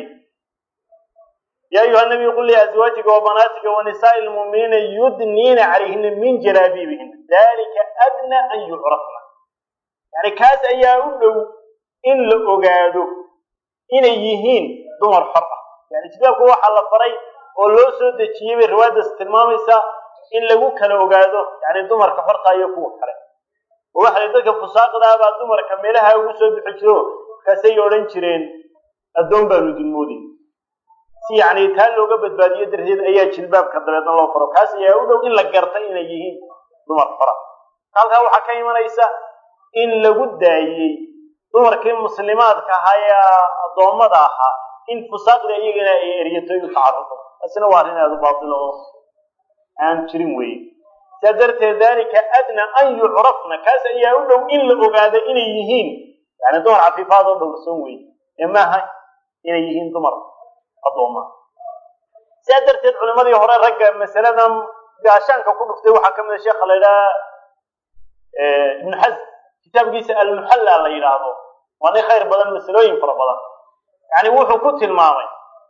yaa ayuha nabiyu qul liazwaajika wa banaatika wa nisaa'i lmu'miniina yudniina calayhina min jalaabiibihina dalika adna an yucrafna yani kaas ayaa u dhow in la ogaado inay yihiin dumar xor ah yani kitaabku waxaa la faray oo loo soo dejiyey bay riwaayaddaas tilmaamaysaa in lagu kala ogaado yani dumarka xorta iyo kuwa kale oo waxa la dadka fusaaqdaa baa dumarka meelaha ugu soo bixi jiro markaasay odhan jireen addoon baanu dulmooday si yacni taa looga badbaadiyo darteed ayaa jilbaabka dabeedna loo faro kaas ayaa u dhow in la garta inay yihiin dumar xora halkaa waxaa ka imanaysa in lagu daayey dumarkii muslimaadka ahaa ee addoommada ahaa in fusaaqda iyagana ay eryato u tacarudo taasina waa arrin aada u baatilo oo aan jirin weye sidaa darteed dalika adna an yucrafna kaas ayaa u dhow in la ogaado inay yihiin yani dumar cafiifaad oo dhowrsan weye ee maaha inay yihiin dumar addooma sidaa darteed culimadii hore ragga masaladan gaashaanka ku dhuftay waxaa ka mid a sheekha la yidhaha ibnu xasm kitaabkiisa almuxalla la yidhaahdo waa nin khayr badan masalooyin fara badan yani wuxuu ku tilmaamay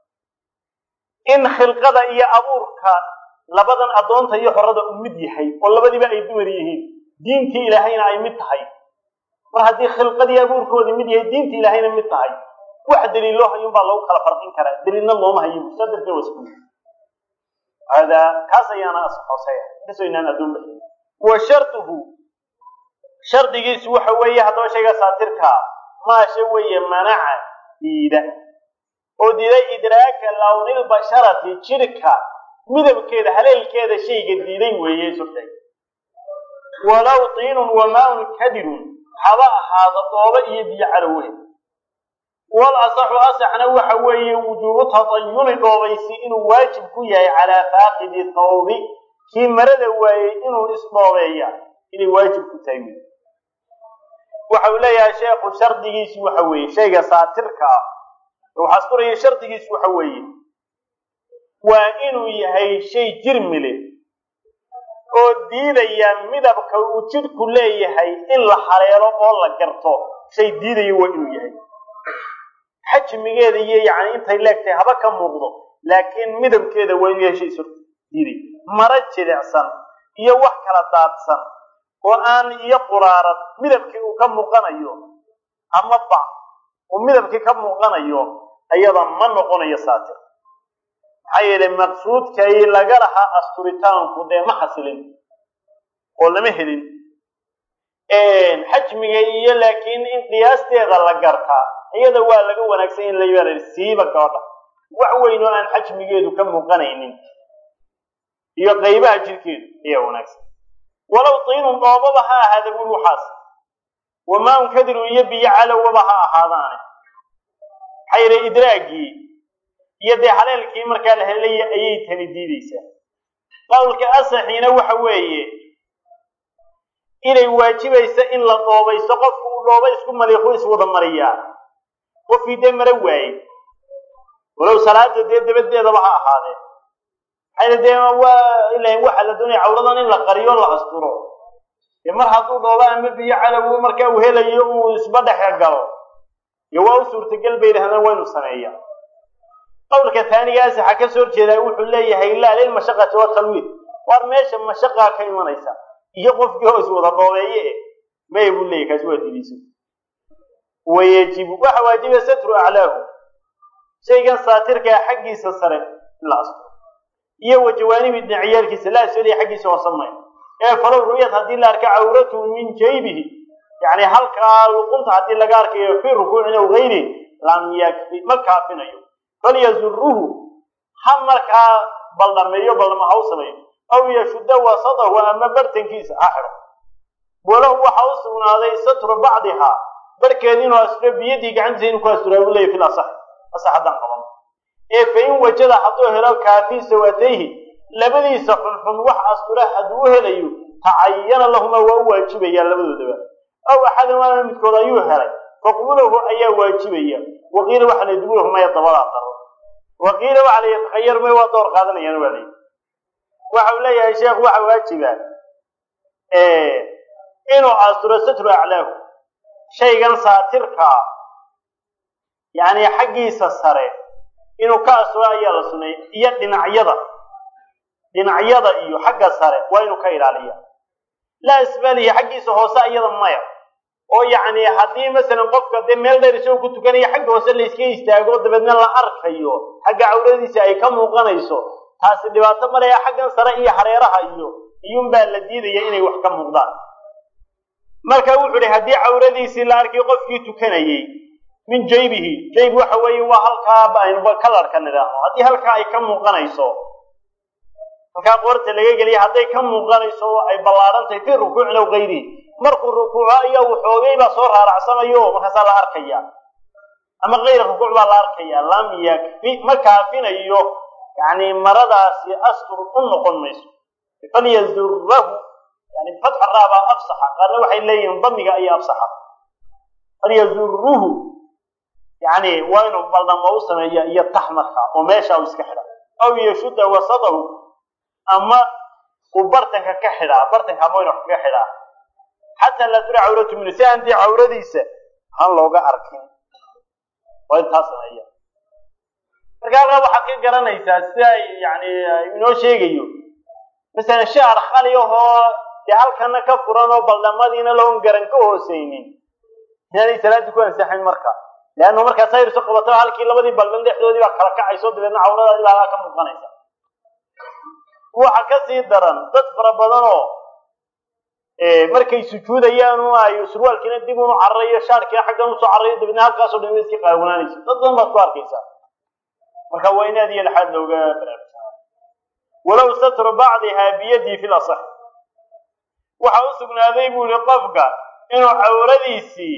in khilqada iyo abuurka labadan addoonta iyo xorada u mid yahay oo labadiiba ay dumar yihiin diintii ilaahayna ay mid tahay mar haddii khilqadii abuurkoodii mid yahay diintii ilaahayna mid tahay wax daliilo hayun baa lagu kala farqin karaa daliilna looma hayo saa darteed waa isku hada kaas ayaana hooseeya inkastoo inaan addoon baxin wa shartuhu shardigiisu waxa weeye haddaba shayga saatirkaa maasha weeye manaca diida oo diiday idraaka lawnilbasharati jidhka midabkeeda haleelkeeda shayga diiday weeye surtay walow tiinun wamaaun kadirun haba ahaado dhoobo iyo biyo calowe wal asaxu asaxna waxa weeye wujuubu tatayuni dhoobaysi inuu waajib ku yahay calaa faaqidi thawbi kii marada waayey inuu isdhoobeeya inay waajib ku tahay wey waxa uu leeyahay sheekhu shardigiisu waxa weeye shayga saatirka ah waxaa asturaya shardigiisu waxa weeye waa inuu yahay shay jirmile oo diidaya midabka uu jidhku leeyahay in la haleelo oo la garto shay diidaya waa inuu yahay xajmigeeda iyo yacni intay leegtahay haba ka muuqdo laakiin midabkeeda waa inuu yahay shay sur diiday maro jilicsan iyo wax kala daadsan oo aan iyo quraarad midabkii uu ka muuqanayo ama bac uu midabkii ka muuqanayo ayada ma noqonayo saatir maxaa yeelay maqsuudkay laga lahaa asturitaanku dee ma xasilin oo lama helin xajmiga iyo laakiin in qiyaasteeda la gartaa iyada waa laga wanaagsan in la yeelay siiba gabadha wax weyn oo aan xajmigeedu ka muuqanaynin iyo qaybaha jirkeedu ayaa wanaagsan walow tiinun dhoobaba ha ahaada buri waxaas wamaan kadirun iyo biyo calowaba ha ahaadaane maxaa yeelay idraagii iyo dee haleelkii markaa la helaya ayay tani diideysaa qowlka asaxiina waxa weeye inay waajibaysa in la dhoobayso qofku uu dhooba isku maliiqu iswada mariyaa qofkii dee mara waaye walow salaada dee dabadeedaba ha ahaadee maxayna dee waa ilahin waxa la doonaya cawradan in la qariyo la asturo dee mar hadduu dhooba ama biyo calow markaa uu helayo uu isba dhexe galo iyo waa u suurtagal bay yidhahdaan waynu sameeya qowlka taaniga asaxa ka soo horjeedaa wuxuu leeyahay laa lilmashaqati watalwiid waar meesha mashaqaa ka imanaysa iyo qofkii hoos wada dhoobeeye e may buu leeyahy kaasi waa diidayso wayajibu waxa waajiba satru aclaahu shaygan saatirkaa xaggiisa sare in la asturo iyo wa jawaanibi dhinacyaalkiisa la asoliya xaggiisa hoose maya ee falow ru'yad haddii la arka cawratuhu min jaybihi yacni halkaa luqunta haddii laga arkayo fii rukuucin aw gayri lam yakfi ma kaafinayo falyazuruhu ha markaa baldhameeyo baldhama ha u sameeyo aw yashudda wasadahu ama bartankiisa ha xidho walahu waxa u sugnaaday satru bacdihaa barhkeed inuu asturo biyadii gacantiisa inuu ku asturaa u leeyahy fil asax asax haddaan qaban ee fa in wajada hadduu helo kaafii sawatayhi labadiisa xunxun wax astura hadduu u helayo tacayana lahuma waa u waajibayaa labadoodaba aw axadumaana midkood ayuu helay faqbulahu ayaa waajibaya waqiila waxa la dubulahu maya dabadaa daro waqiila waxa la yatakhayar may waa door qaadanayaan waa layi waxa uu leeyahay sheekhu waxa waajiba inuu asturo satru aclaahu shaygan saatirkaa yacni xaggiisa sare inuu ka asturo ayaa la suneeyay iyo dhinacyada dhinacyada iyo xagga sare waa inuu ka ilaaliya laa isbaalihi xaggiisa hoose iyada maya oo yacni haddii masalan qofka dee meel dheer isagoo ku tukanaya xagga hoose layska istaago dabeedna la arkayo xagga cawradiisa ay ka muuqanayso taasi dhibaato malaya xaggan sare iyo hareeraha iyo iyuunbaa la diidaya inay wax ka muuqdaan marka wuxuu ihi haddii cawradiisii la arkay qofkii tukanayey min jaybihi jayb waxa weeye waa halkaa aynuba kalarka nidhaahno haddii halkaa ay ka muuqanayso halkaa qoorta laga geliya hadday ka muuqanayso ay ballaadhantahay fii rukuucin aw gayrihi markuu rukuuco ayaa waxoogay baa soo raaracsanayo markaasaa la arkaya ama kayra rukuuc baa la arkaya lam yakfi ma kaafinayo yani maradaasi astur u noqon mayso falyazurahu yani fatxa raabaa afsaxa qaarna waxay leeyihiin damiga ayaa afsaxa falyazuruhu yani waa inuu baldamo u sameeya iyo tax marka oo meesha u iska xidha aw yashudda wasadahu ama uu bartanka ka xidhaa bartanka ama inu kaga xidhaa xataa laa tura cawratu minhu si aan dee cawradiisa aan looga arkin waa intaa sameeya marka halkaa waxaad ka garanaysaa sida ay yani inoo sheegayo masalan shaar khali ahoo dee halkana ka furan oo baldhamadiina loon garan ka hooseynin inaanay salaadii ku ansaxayn marka leannu markaa sayrsu qabato halkii labadii baldhan dhexdoodii baa kala kacayso dabeedna cawrada ilaa ka muuqanaysa waxa ka sii daran dad fara badanoo markay sujuudayaan ay surwaalkiina dib unu cararayo shaarkiina xaggan usoo cararayo dabeedna halkaasoo dhan iska qaawanaanaysa dad badan baad ku arkaysaa marka waa in aad iyo laxaad looga baraarugsanaa walow satru bacdihaa biyadii fi lasax waxa u sugnaaday buu yihi qofka inuu cawradiisii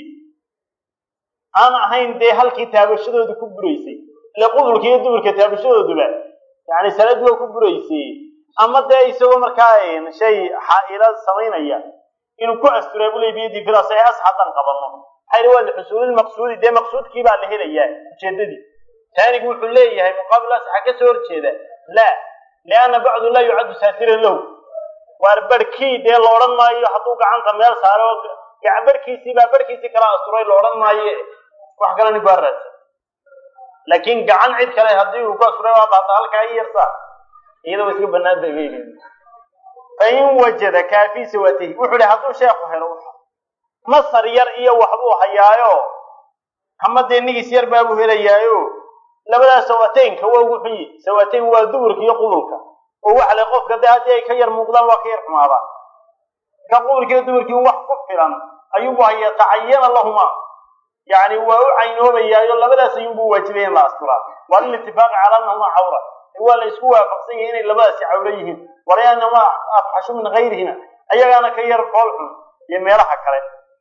aan ahayn dee halkii taabashadooda ku buraysay ile qudulka iyo duburka taabashadooduba yani salaad waa ku buraysay ama dee isagoo markaa shay xaa-ila samaynaya inuu ku asturaa buley biyadii fi lasax as haddaan qabanno maxaa waa lixusuulilmaqsuudi dee maqsuudkii baa la helayaa ujeedadii taanigu wuxuu leeyahay muqaabil asaxa ka soo horjeeda laa lianna bacdu laa yucaddu saatiran lahu waar barhkii dee la odhan maayo hadduu gacanta meel saaro barhkiisii baa barhkiisii kala asturay la odhan maayo wax kale ninku ha raadsan laakiin gacan cid kale haddii uu ku asturay waa baata halkaa i yarsaa iyada wa iska banaanta bayl fain wajada kaafii sawatihi wuxuu ihi hadduu sheekhu helo masar yar iyo waxbuu hayaayo ama dee nigis yar baabuu helayaayo labadaas sawateynka waa ugu xun yihi sawateyn waa duburka iyo qudulka oo waxa le qofka dee haddii ay ka yar muuqdaan waa ka yar xumaadaan ka qudulka iyo duburkii wax ku filan ayuunbu hayaa tacayana lahuma yani waa u caynoobayaayo labadaas ayuunbu waajibaya in la asturaa waa lilitifaaqi cala anahuma cawra waa la isku waafaqsan yahay inay labadaasi cawro yihiin walaanama afxashu min gayrihima ayagaana ka yar fool xun iyo meelaha kale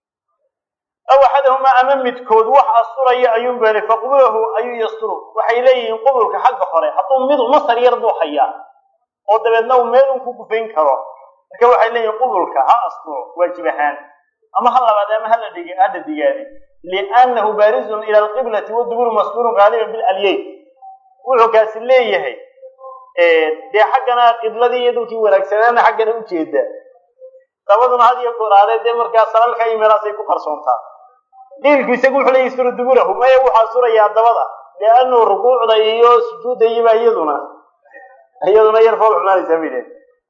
aw axadahumaa ama midkood wax asturaya ayuun beelay faqbulahu ayuu yasturu waxay leeyihiin qubulka xagga hore hadduu mid masar yar buu hayaa oo dabeedna uu meel un ku gufayn karo marka waxay leeyihiin qubulka ha asturo waajib ahaan ama ha labaad ama hala dhig hadha digaadi liannahu baarizun ila alqiblati waduburu masturun qaaliban bilalyeyn wuxuu kaasi leeyahay dee xaggana qibladii iyo dhulkii wanaagsanaana xaggana ujeeda dabaduna had iyo gooraadee dee markaa salalka iyo meelaasay ku qarsoontaa diilku isagu wuxuu leeyahy suru duburahu maya wuxuu asturayaa dabada liannu rukuucda iyo sujuudda iyoba iyaduna iyaduna yar fool xumaanaysaa bay dhehen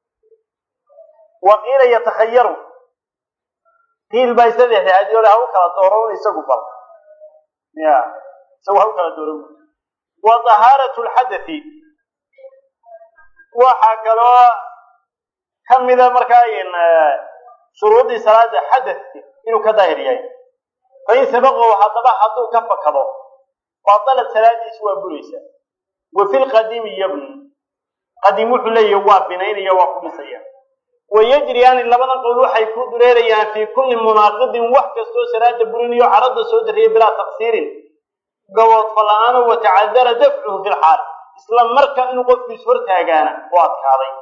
wa qiila yatakhayaru qiil baa saddexda hadiole ha u kala dooro un isagu bal ya isagu ha u kala dooro wa tahaaratu lxadathi waxaa kaloo kamida markaa shuruudii salaada xadathka inuu ka daahir yahay fain sabaqahu haddaba hadduu ka fakado batalat salaadiisi waa buraysaa wa fi lqadiimi yabni qadiim wuxuu leeyahy waa binaynaya waa ku dhisaya wa yajriyaani labadan qowl waxay ku dureerayaan fii kulli munaaqidin wax kastoo salaada burinayo carada soo dariyay bilaa taqsiirin gaboodfa la-aano watacadara dafcuhu fi lxaal isla marka inuu qofkiis hortaagaana u adkaaday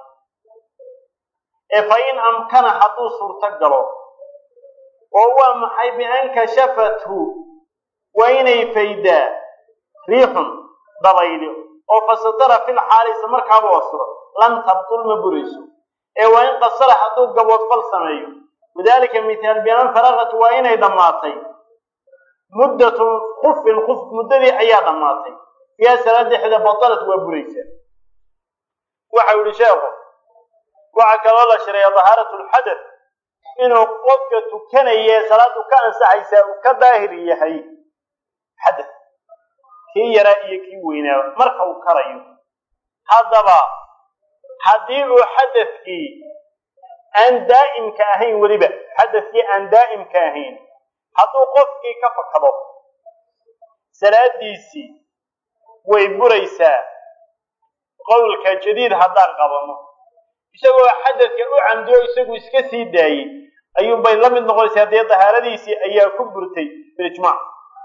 ee fa in amkana hadduu suurto galo oo waa maxay bian kashafathu waa inay faydaa riixun dabayli oo fasatara fil xaali isla markaaba asuro lan tabtul ma burayso ee waa in qasara hadduu gaboodfal sameeyo wadalika mithaal bian faraqat waa inay dhammaatay muddatu kufin kuf muddadii ayaa dhammaatay fiiha salaad dhexda batalat waa buraysaa waxau yihi sheekhu waxaa kaloo la shareeya dahaaratu lxadath inuu qofka tukanaya salaadu ka ansaxaysaa uu ka daahir yahay xadath kii yaraa iyo kii weynaaba marka uu karayo haddaba haddii uu xadathkii aan daa'imka ahayn weliba xadathkii aan daa'imka ahayn hadduu qofkii ka fakado salaadiisii way buraysaa qowlka jadiid haddaan qabanno isagoo xadadka u camdiyo isagu iska sii daayey ayuunbay la mid noqonaysaa dee dahaaradiisii ayaa ku burtay bilijmaac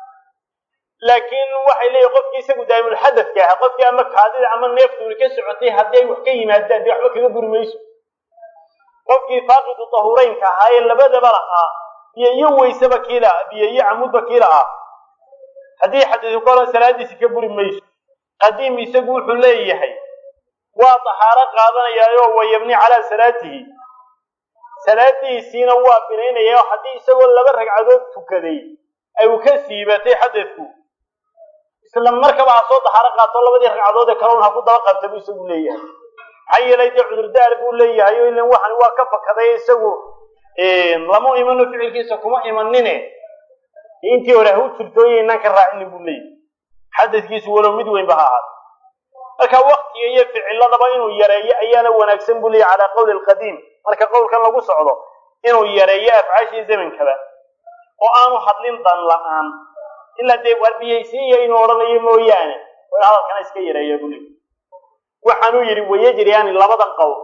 laakiin waxay leeyihin qofkii isagu daa'imulxadadka ahaa qofkii ama kaadida ama neeftuuri ka socotay haddii ay wax ka yimaadaan dee waxba kaga buri mayso qofkii faaqidu dahureynka ahaa ee labadaba lahaa biyo iyo weyseba kiila biyo iyo camudba kiila ah haddii xadiisu ka horan salaadiisi ka buri mayso qadiim isagu wuxuu leeyahay waa dahaaro qaadanayaayo wayabni calaa salaatihi salaadiisiina waa binaynaya oo haddii isagoo laba ragcadood tukaday ay u ka siibatay xadadku isla markaba ha soo dahaaro qaato labadii ragcadood ee kale un ha ku daba qabta buu isagu leeyahay maxaa yeelay dee cudurdaar buu leeyahay o ilan waxan waa ka fakaday isagu lama imano ficilkiisa kuma imanine intii hore ha u jirtooyo inaan ka raacinin buu leeyahay xadadkiisu walow mid weynba ha ahaado marka waktiga iyo ficiladaba inuu yareeyo ayaana wanaagsan buu leeyahy calaa qowli alqadiim marka qowlkan lagu socdo inuu yareeyo afcaashii zamankaba oo aanu hadlin dan la-aan ilaa dee warbiyaysiiya inuu odhanayo mooyaane waa in hadalkana iska yareeya buu leeyahy waxaanuu yidhi wayajriyaani labadan qowl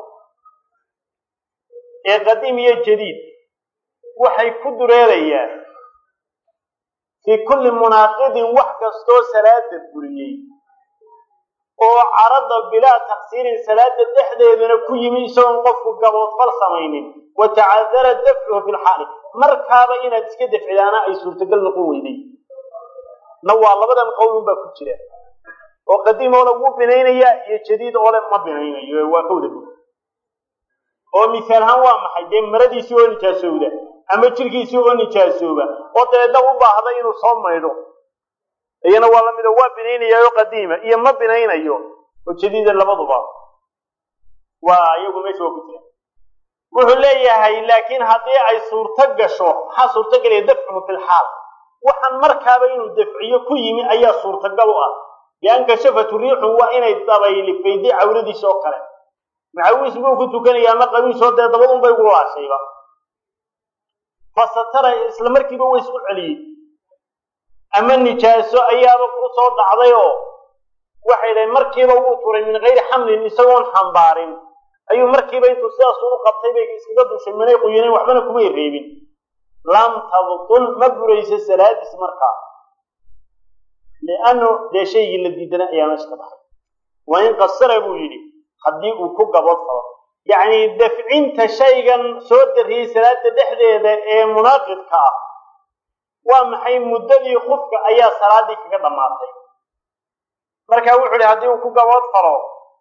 ee qadiim iyo jadiid waxay ku dureerayaan fii kulli munaaqidin wax kastoo salaada buriyey oo carada bilaa taqsiirin salaada dhexdeedana ku yimi isagoon qofku gaboodfal samaynin wa tacadara dafcuhu fi lxaali markaaba inaad iska dafcidaana ay suurtagal noqon weyday na waa labadan qowlun baa ku jira oo qadiim oo le wuu binaynaya iyo jadiid oo le ma binaynayo waa ka wada bur oo misaal ahaan waa maxay dee maradiisii oo nijaasowda ama jirkiisii oo nijaasooba oo dabeedna u baahda inuu soo maydho iyana waa lamida waa binaynayaoo qadiima iyo ma binaynayo oo jadiida labaduba waa iyagu meesha waa ku jira wuxuu leeyahay laakiin haddii ay suurto gasho maxaa suurtagelaya dafcuhu fi lxaal waxaan markaaba inuu dafciyo ku yimi ayaa suurtagal u ah bian kashafatu riixun waa inay dabaylifayday cawradiisa oo kale macawiis buu ku tukanaya ama qabiisoo dee dabadun bay ugu laashayba fasatara isla markiiba way isku celiyey ama nijaaso ayaaba ku soo dhacday oo waxay dhahay markiiba wuu turay min gayri xamlin isagoon xambaarin ayuu markiiba intuu sidaas u qabtay bay iskaga dushay manay quyineen waxbana kumay reebin lam tabtul ma burayso salaadiis markaa liannu dee shaygii la diidana ayaa meesha ka baxay waa in qasara buu yidhi haddii uu ku gabood falo yacni dafcinta shaygan soo dariyey salaada dhexdeeda ee munaaqidka ah waa maxay muddadii khufka ayaa salaadii kaga dhammaatay marka wuxu uhi haddii uu ku gabood falo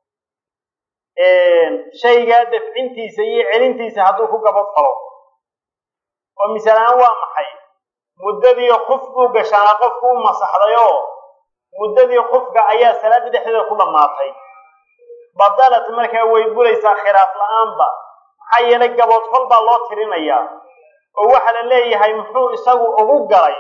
shaygaa dafcintiisa iyo celintiisa hadduu ku gabood falo oo misaalaan waa maxay muddadii kuf buu gashaana qofku u masaxday oo muddadii kufka ayaa salaada dhexdeeda ku dhammaatay badalat markaa way buraysaa khilaaf la-aanba maxaa yeelay gaboodfal baa loo tirinayaa oo waxaa la leeyahay muxuu isagu ugu galay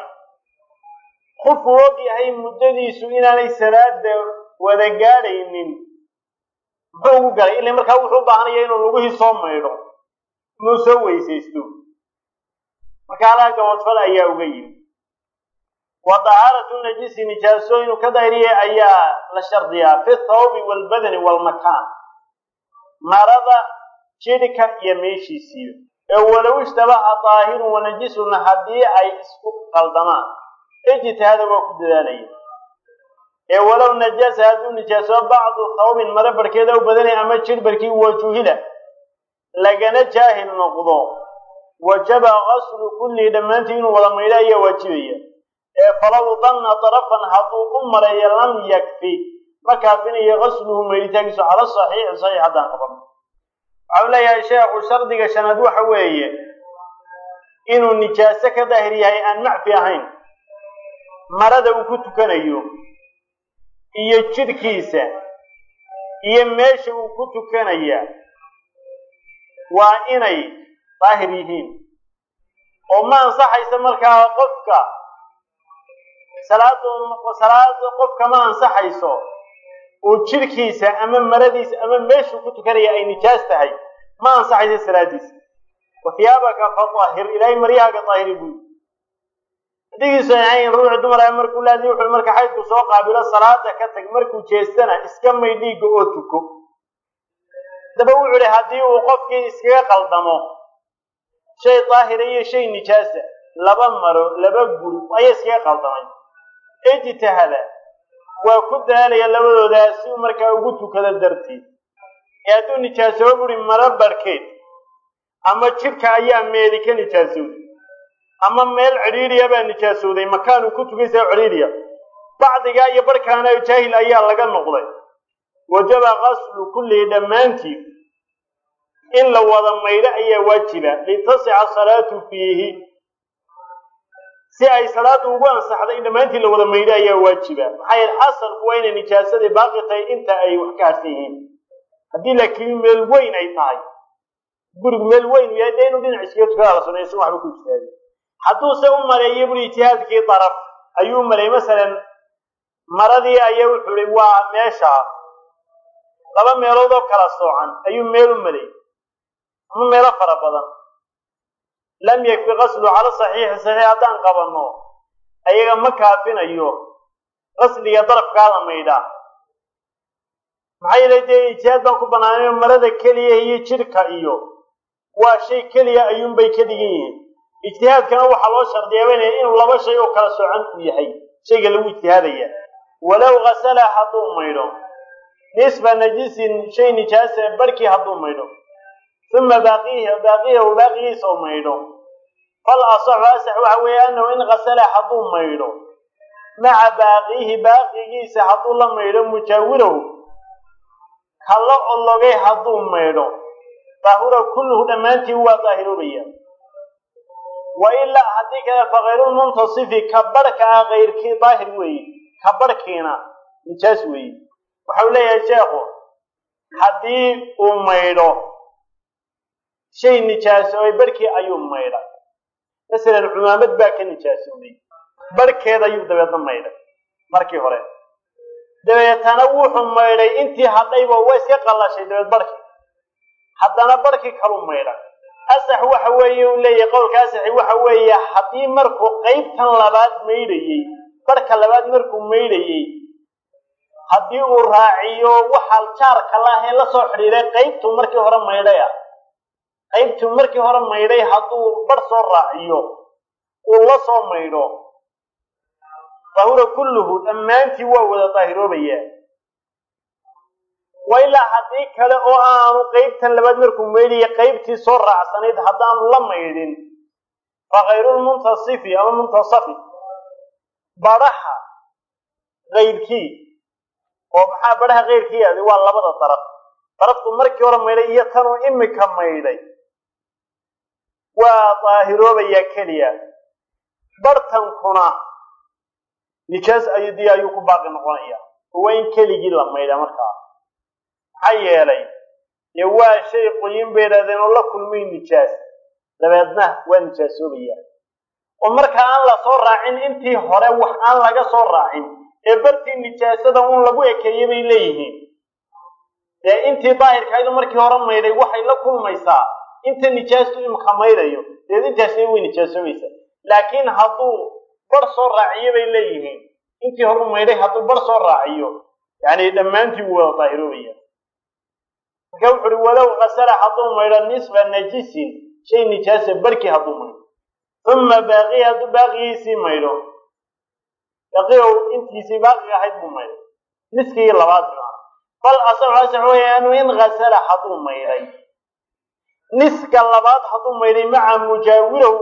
qofku og yahay muddadiisu inaanay salaada wada gaadhaynin muxuu ugu galay ila markaa wuxuu u baahanaya inuu lugihii soo maydho inuu soo weysaysto marka halaa gaboodfal ayaa uga yimi wa dahaaratu najisi nijaaso inuu ka daahiriyay ayaa la shardiyaa fi thawbi waalbadani waalmakaan marada jidhka iyo meeshiisiiba ee walow ishtabaha daahirun wanajisuna haddii ay isku qaldamaan ijtihaada waa ku dadaalaya ee walow najasa hadduu nijaaso bacdu thawbin mare barhkeeda u badanay ama jidh barkii wajuhila lagana jaahil noqdo wajaba qaslu kullihi dhammaantii inuu wada maydho ayaa waajibaya ee falow danna darafan hadduu u maleeyo lam yakfi ma kaafinayo qasluhu maydhitaankiisu cala saxiixi saxiix haddaan qaban waxau leeyahay sheekhu shardiga shanaad waxa weeye inuu nijaaso ka daahir yahay aan macfi ahayn marada uu ku tukanayo iyo jidhkiisa iyo meesha uu ku tukanaya waa inay daahir yihiin oo ma ansaxaysa markaa qofka salaadu salaada qofka ma ansaxayso uu jidhkiisa ama maradiisa ama meeshuu ku tukanaya ay nijaas tahay ma ansaxayso salaadiisa wathiyaabaka fatahir ilaahay maryahaaga daahiri buy hadigiisu ahayn ruuxi dumar ah markuu laadi wuxuu marka xaydku soo qaabilo salaada ka tag markuu jeestana iska may dhiigga oo tuko daba wuxuu ihi haddii uu qofkii iskaga qaldamo shay daahira iyo shay nijaasa laba maro laba guri ayaa iskaga qaldamay ijtihada waa ku daalaya labadooda si uu markaa ugu tukado darteed ee hadduu nijaasooba buri maro barhkeed ama jidhka ayaa meeli ka nijaasowday ama meel cidhiidhiya baa nijaasowday makaanuu ku tukaysaa cidhiidhiya bacdigaa iyo barhkaana jaahil ayaa laga noqday wajaba qaslu kullihi dhammaantii in la wada maydho ayaa waajiba litasixa salaatu fiihi si ay salaadu ugu ansaxdo in dhammaantii la wada maydho ayaa waajiba maxaa yeele asalku waa inay nijaasadii baaqi tahay inta ay wax ka harsan yihiin haddii laakiin meel weyn ay tahay gurigu meel weyn yahay dee inuu dhinac iskaga tukada la suneeyo si waxba ku ijtihaadi hadduuse u maleeyo buri ijtihaadkii daraf ayuu maleeyey masalan maradii ayaa wuxuu ihi waa meesha laba meelood oo kala soocan ayuu meel u maleeyey ama meelo fara badan lam yakfi qaslu cala saxiixi saxiix haddaan qabanno ayaga ma kaafinayo qasliga darafkaada maydhaa maxaa yeelay dee ijtihaad baan ku banaanayn marada keliya iyo jidhka iyo waa shay keliya ayuunbay ka dhigan yihiin ijtihaadkana waxaa loo shardiyabanaya inuu laba shay oo kala socan u yahay shayga lagu ijtihaadaya walow kasala hadduu maydho nisfa najisin shay nijaasa barhkii hadduu maydho uma baaqihi baaqiyahu baaqigiisa oo maydho fal asaxu asax waxa weeye annahu in kasala hadduu maydho maca baaqihi baaqigiisa hadduu la maydho mujaawirahu kala ologay hadduu maydho daahura kulluhu dhammaantii waa daahiroobaya wa ilaa haddii kale fakayrulmuntasifi ka barhka ah kayrkii daahir weeye ka barhkiina nijaas weeye waxau leeyahay sheekhu haddii uu maydho shay nijaasoobay barhkii ayuu maydhay masalan cumaamad baa ka nijaasoobay barhkeeda ayuu dabeedna maydhay markii hore dabeetana wuxuu maydhay intii hadhayba waa iska qallashay dabeed barhkii haddana barhkii kalu maydhay asax waxa weeye uu leeyahay qowlka asaxi waxa weeye haddii markuu qaybtan labaad maydhayey barhka labaad markuu maydhayey haddii uu raaciyo waxaa jaarka laahee la soo xidhiiray qaybtuu markii hore maydhay ah qaybtuu markii hore maydhay hadduu barh soo raaciyo uu la soo maydho daahura kulluhu dhammaantii waa wada daahiroobayaa wa ilaa haddii kale oo aanu qaybtan labaad markuu maydhaya qaybtii soo raacsanayd haddaanu la maydhin fa kayrulmuntasifi ama muntasafi badhaha kayrkii oo maxaa badhaha kayrkii aaday waa labada daraf daraftu markii hore maydhay iyo tanuu imika maydhay waa daahiroobayaa keliya barhtankuna nijaas ayadii ayuu ku baaqi noqonaya oo waa in keligii la maydha markaa maxaa yeelay dee waa shay qoyin bay idhahdeen oo la kulmay nijaas dabeedna waa nijaasoobaya oo marka aan la soo raacin intii hore wax aan laga soo raacin ee bartii nijaasada un lagu ekeeyey bay leeyihiin dee intii daahirkaydu markii hore maydhay waxay la kulmaysaa inta nijaastu imka maydhayo deed intaasna way nijaasoobaysaa laakiin hadduu bar soo raaciyo bay leeyihiin intii hore maydhay hadduu bar soo raaciyo yani dhammaantii wuu wada daahiroobaya marka wuxu uhi walow kasala hadduu maydho nisfa najisin shay nijaasa barkii hadduu maydho uma baaqii hadduu baaqigiisii maydho baqiyow intiisii baaqiga ahayd buu maydhay niskigii labaad baa bal asaxu asax weeye anu in kasala hadduu maydhay niska labaad hadduu maydhay maca mujaawirahu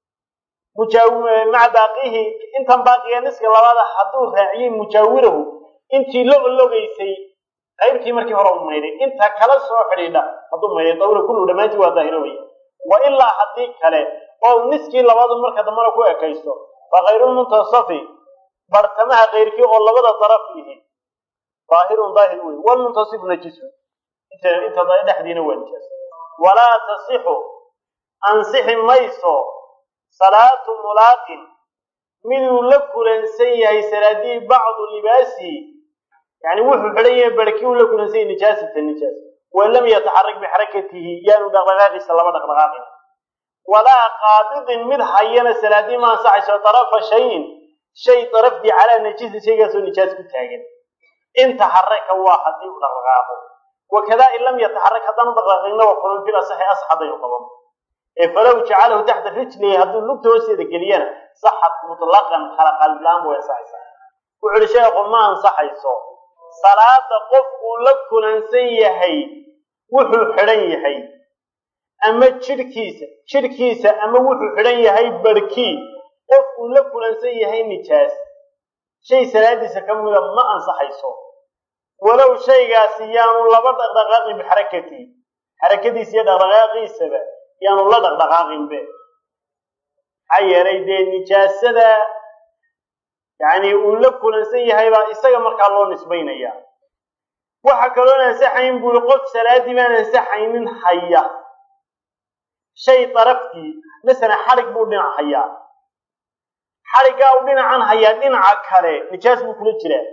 maca baaqihi intan baaqiga niska labaada hadduu raaciyey mujaawirahu intii la ologaysay qaybtii markii hore u maydhay inta kala soo xidhiidha hadduu maydhay dawra kullu dhammaantii waa daahirowaya wa ilaa haddii kale oo niskii labaadu marka dambana ku ekaysto fa kayrulmuntasafi bartamaha kayrkii oo labada daraf yihi daahirun daahir wey walmuntasifu najisu inta dhexdiina waa nijaas walaa tasixu ansixi mayso salaatu mulaaqin miduu la kulansan yahay salaadii bacdu libaasihi yani wuxuu xidhan yahay barhkii uu la kulansan yahay nijaasata nijaas wain lam yataxarak bixarakatihi yaanu dhaqdhaqaaqiisa laba dhaqdhaqaaqin walaa qaabidin mid hayana salaadii ma ansaxayso darafa shayin shay darafdii calaa najisin shaygaasoo nijaas ku taagan in taxaraka waa haddii u dhaqdhaqaaqo wakadaa in lam yataxarak haddaanu dhaqdhaqaaqinna wa kulan fil asaxi asax haddaynu qaban ee falow jacalahu taxta rijlihi hadduu lugta hoosteeda geliyana saxat mutlaqan kala qalbilaan way ansaxaysaa wuxu uhi sheekhu ma ansaxayso salaada qof uu la kulansan yahay wuxuu xidhan yahay ama jidhkiisa jidhkiisa ama wuxuu xidhan yahay barhkii qof uu la kulansan yahay nijaas shay salaadiisa ka mida ma ansaxayso walow shaygaasi yaanu laba dhaqdhaqaaqin bixarakatihi xarakadiisa iyo dhaqdhaqaaqiisaba yaanu la dhaqdhaqaaqinbe maxaa yeelay dee nijaasada yani uu la kulansan yahay baa isaga markaa loo nisbaynaya waxa kaloon ansaxayn buui qof salaadii baan ansaxaynin haya shay daraftii masalan xadhig buu dhinac hayaa xadhiggaa uu dhinacan hayaa dhinaca kale nijaas buu kula jiraa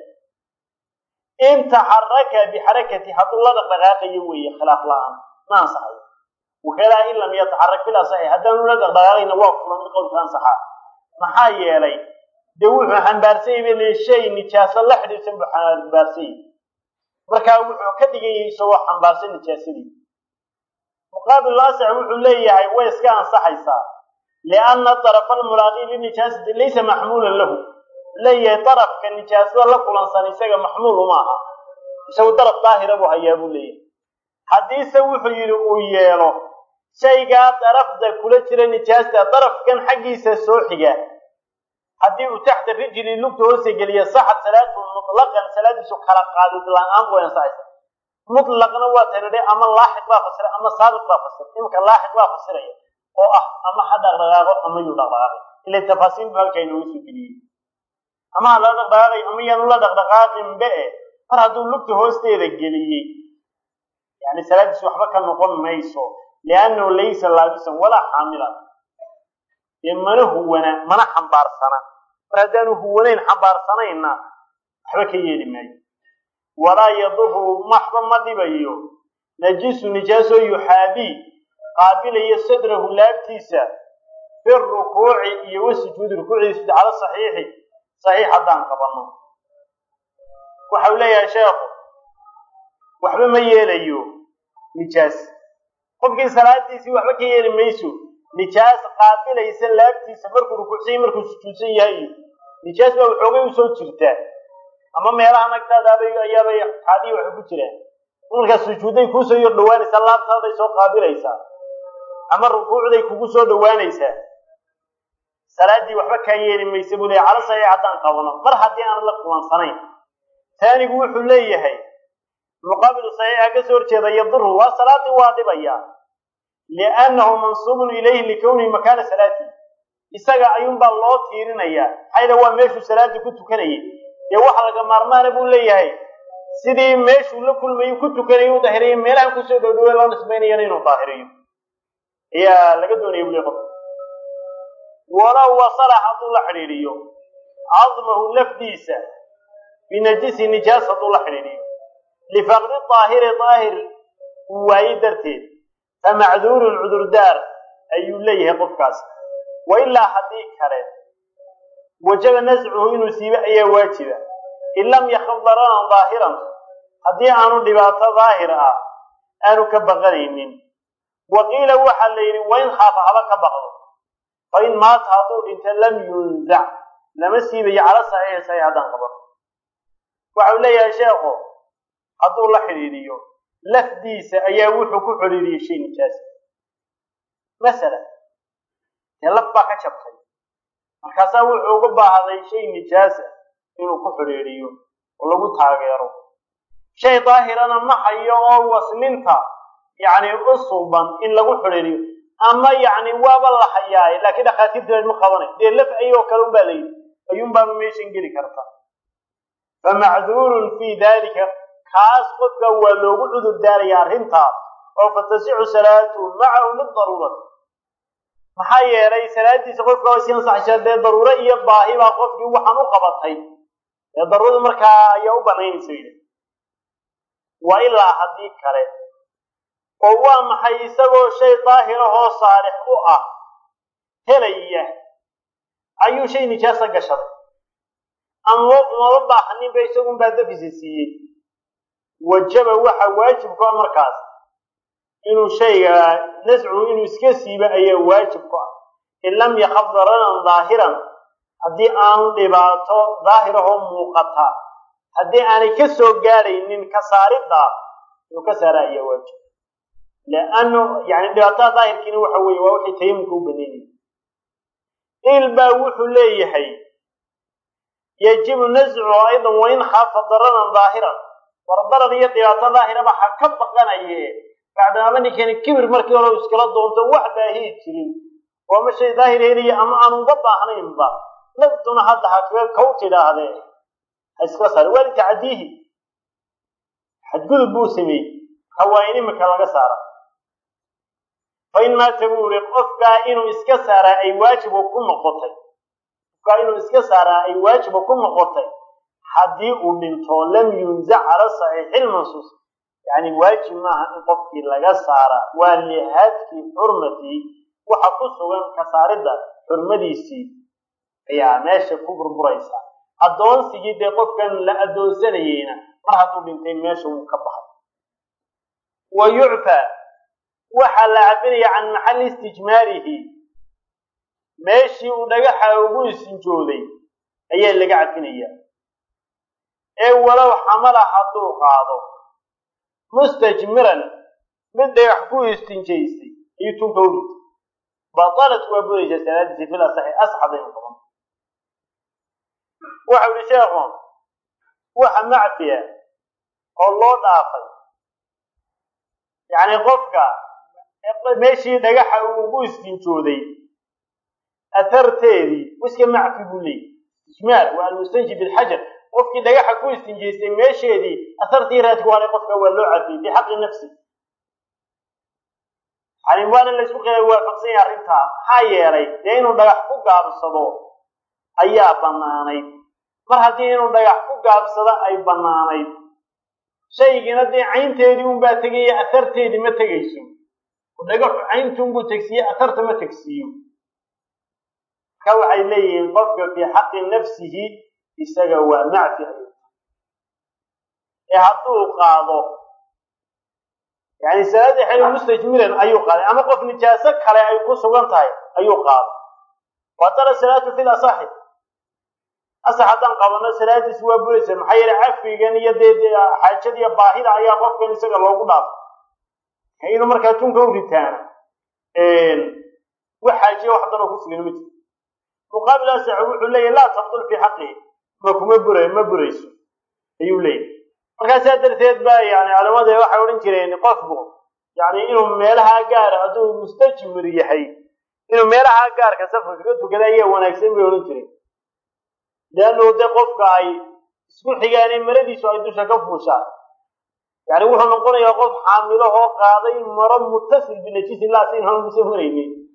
in taxaraka bixarakati hadduu la dhaqdhaqaaqayo weeye khilaaf la-aan ma ansaxayo wakadaa in lam yataxarak fil asaxi haddaanu la dhaqdhaqaaqayna waa kula mid qowlka ansaxa maxaa yeelay dee wuxuu xambaarsanyay bay le shay nijaaso la xidhiidsan buu xambaarsanyay markaa wuxuu ka dhigayay isagoo xambaarsan nijaasadii muqaabil asax wuxuu leeyahay way iska ansaxaysaa lianna طarafa almulaaqi linijaasati laysa maxmuulan lahu leeyahay darafka nijaasada la kulansan isaga maxmuul uma aha isagu daraf daahira buu hayaa buu leeyahay haddiise wuxuu yidhi uu yeelo shaygaa darafda kula jira nijaasta darafkan xaggiisa soo xiga haddii uu taxta rijli lugta hoose geliya saxad salaatu mutlaqan salaadiisu kala qaadid la-aan way ansaxaysa mutlaqna waa tanidhe ama laaxiq baa fasira ama saabiq baa fasira iminka laaxiq baa fasiraya oo ah ama ha dhaqdhaqaaqo ama yuu dhaqdhaqaaqay ila tafaasiil bu halkaa inoogu soo geliyey ama ha la dhaqdhaqaaqay ama yaanu la dhaqdhaqaaqinbe e mar hadduu lugta hoosteeda geliyey yani salaadiis waxba ka noqon mayso liannahu laysa laabisan walaa xaamilan dee mana huwana mana xambaarsana mar haddaanu huwanayn xambaarsanayna waxba ka yeeli maayo walaa yaduru maxba ma dhibayo najisu nijaasoo yuxaadii qaabilayo sadrahu laabtiisa fi rukuuci iyo wasujuudi rukuuciisa cala saxiixi saxiix haddaan qabanno waxa uu leeyahay sheekhu waxba ma yeelayo nijaas qofkii salaadiisii waxba ka yeeli mayso nijaas qaabilaysa laabtiisa markuu rukuucsan yahy markuu sujuudsan yahay iyo nijaas baa waxoogay usoo jirtaa ama meelaha nagtaadaabay ayaabay kaadii waxay ku jiraan markaa sujuudday kuusoo yor dhawaanaysaa laabtaaday soo qaabilaysaa ama rukuucday kugu soo dhawaanaysaa salaaddii waxba kaa yeeli maysa buu leeyahy cala saxiix haddaan qabano mar haddii aan la kulansanayn taanigu wuxuu leeyahay muqaabilu saxiixa ka soo horjeeda yaduru waa salaadii waa dhibaya liannahu mansuubun ilayhi likownihi makaana salaati isaga ayuunbaa loo tiirinayaa maxayda waa meeshuu salaadii ku tukanayay dee waxa laga maarmaana buu leeyahay sidii meeshuu la kulmayo ku tukanayay u daahiriya meelahan kusoo dhowdhawe loo nisbaynayana inuu daahiriyo ayaa laga doonaya buu le qof walow wasala hadduu la xidhiidhiyo cadmahu lafdiisa binajisi nijaas hadduu la xidhiidhiyo lifaqdi daahiri daahir uu waaye darteed fa macduurun cudurdaar ayuu leeyahay qofkaas wa ilaa haddii kale wajaba nascuhu inuu siibo ayaa waajiba in lam yakaf dararan daahiran haddii aanu dhibaato daahir ah aanu ka baqanaynin wa qiila waxaa la yidhi wain khaafa haba ka baqdo fa in maata hadduu dhinto lam yunzac lama siibayo cala saxiixi saxiix haddaan qaban waxa uu leeyahay sheekhu hadduu la xidhiidhiyo lafdiisa ayaa wuxuu ku xidhiidhiyey shay nijaasa masalan dee laf baa ka jabtay markaasaa wuxuu uga baahday shay nijaasa inuu ku xidhiidhiyo oo lagu taageero shay daahirana ma hayo oo waslinta yacni u suuban in lagu xidhiidhiyo ama yacni waaba la hayaaye laakiin dhakhaatiirta ma qabanay dee laf ayoo kale unbaa la yidhi ayuunbaaba meeshan geli karta fa macduurun fii dalika kaas qofka waa loogu cudur daaraya arrintaas oo fatasixu salaatuhu macahu lidaruurati maxaa yeelay salaadiisa qofka waa iska ansaxaysaa dee daruuro iyo baahi baa qofkii waxaan u qabatay dee daruurada markaa ayaa u banaynaysa yidhi wa ilaa haddii kale oo waa maxay isagoo shay daahirahoo saalix u ah helaya ayuu shay nijaasa gashaday ama umaba baahaninba isagunbaa dafisa siiyey wajaba waxa waajibku ah markaas inuu shayga nascuhu inuu iska siibo ayaa waajib ku ah in lam yakaf dararan daahiran haddii aanu dhibaato daahirahoo muuqata haddii aanay ka soo gaadhaynin ka saaridda inuu ka saara ayaa waajib liannu yani dhibaatada daahirkiina waxa weeye waa waxay tayamumka u baneynaya il baa wuxuu leeyahay yajibu nascuhu aydan wain khaafa dararan daahiran war darar iyo dhibaato daahiraba ha ka baqanaye bacdamaaba ninkani kibir markii hore u iskala doonto wax baahiyi jirin oo ama shay daahir helaya ama aanu uga baahnaynba naftuna hadda ha kaga kow tidhaahdee ha iskala saara waa litacdiihi xadgudub buu sameeyey hawaa in imika laga saara fa in maata buu yihi qofkaa inuu iska saaraa ay waajiba ku noqotay qofkaa inuu iska saaraa ay waajiba ku noqotay haddii uu dhinto lam yunzac cala saxiixi lmansuus yani waajib maaha in qofkii laga saara waa lihaadkii xurmatii waxa ku sugan ka saaridda xurmadiisii ayaa meesha ku burburaysa addoonsigii dee qofkan la addoonsanayeyna mar hadduu dhintay meesha wuu ka baxay wa yucfaa waxaa la cafinaya can maxalli istijmaarihi meeshii uu dhagaxa ugu isinjooday ayaa laga cafinaya ee walow xamala hadduu qaado mustajmiran mid dhagax ku istinjaystay ayuu tunka u dhintay batalat waa budaysaa salaadiisi fil asaxi asxadaynu qaban waxau yihi sheekhu waxa macfiya oo loo dhaafay yacni qofka meeshii dhagaxa uu ugu istinjooday atharteedii iska macfi buu leeyay istijmaar waa almustanji bilxajar qofkii dhagaxa ku istinjaystay meesheedii athartii raadku haray qofka waa loo cafiyey bixaqi nafsi yani waana laysku qila waafaqsan yahay arrintaa maxaa yeelay dee inuu dhagax ku gaabsado ayaa bannaanayd mar haddii inuu dhagax ku gaabsado ay bannaanayd shaygina dee caynteedii unbaa tegaya atharteedii ma tegayso dhagaxu caynti unbuu tegsiiye atharta ma tegsiiyo marka waxay leeyihiin qofka fii xaqi nafsihi isaga waa macfi ayuu ee hadduu qaado yani salaadii xili mustajmiran ayuu qaaday ama qof nijaaso kale ay ku sugan tahay ayuu qaaday watala salaatu fil asaxi asax haddaan qabano salaadiisi waa buraysa maxaa yeele cafigan iyo dee xaajadiiyo baahida ayaa qofkan isaga loogu dhaafay inuu markaa tunka u ritaana wax xaajiya wax danoo ku sugan ma jiro muqaabil asax wuxuu leeyahy laa tabdul fii xaqihi ma kuma bura ma burayso ayuu leeyahy markaa saa darteed ba yani culamada waxay odhan jireen qofku yani inuu meelaha gaara hadduu mustajmir yahay inuu meelaha gaarka safarka ka tukada ayaa wanaagsan bay odhan jireen leannu de qofka ay isku xigaane maradiisu ay dusha ka fuushaan yani wuxuu noqonayaa qof xaamilo oo qaaday maro mutasil binajisin laasin hanuusa maraynin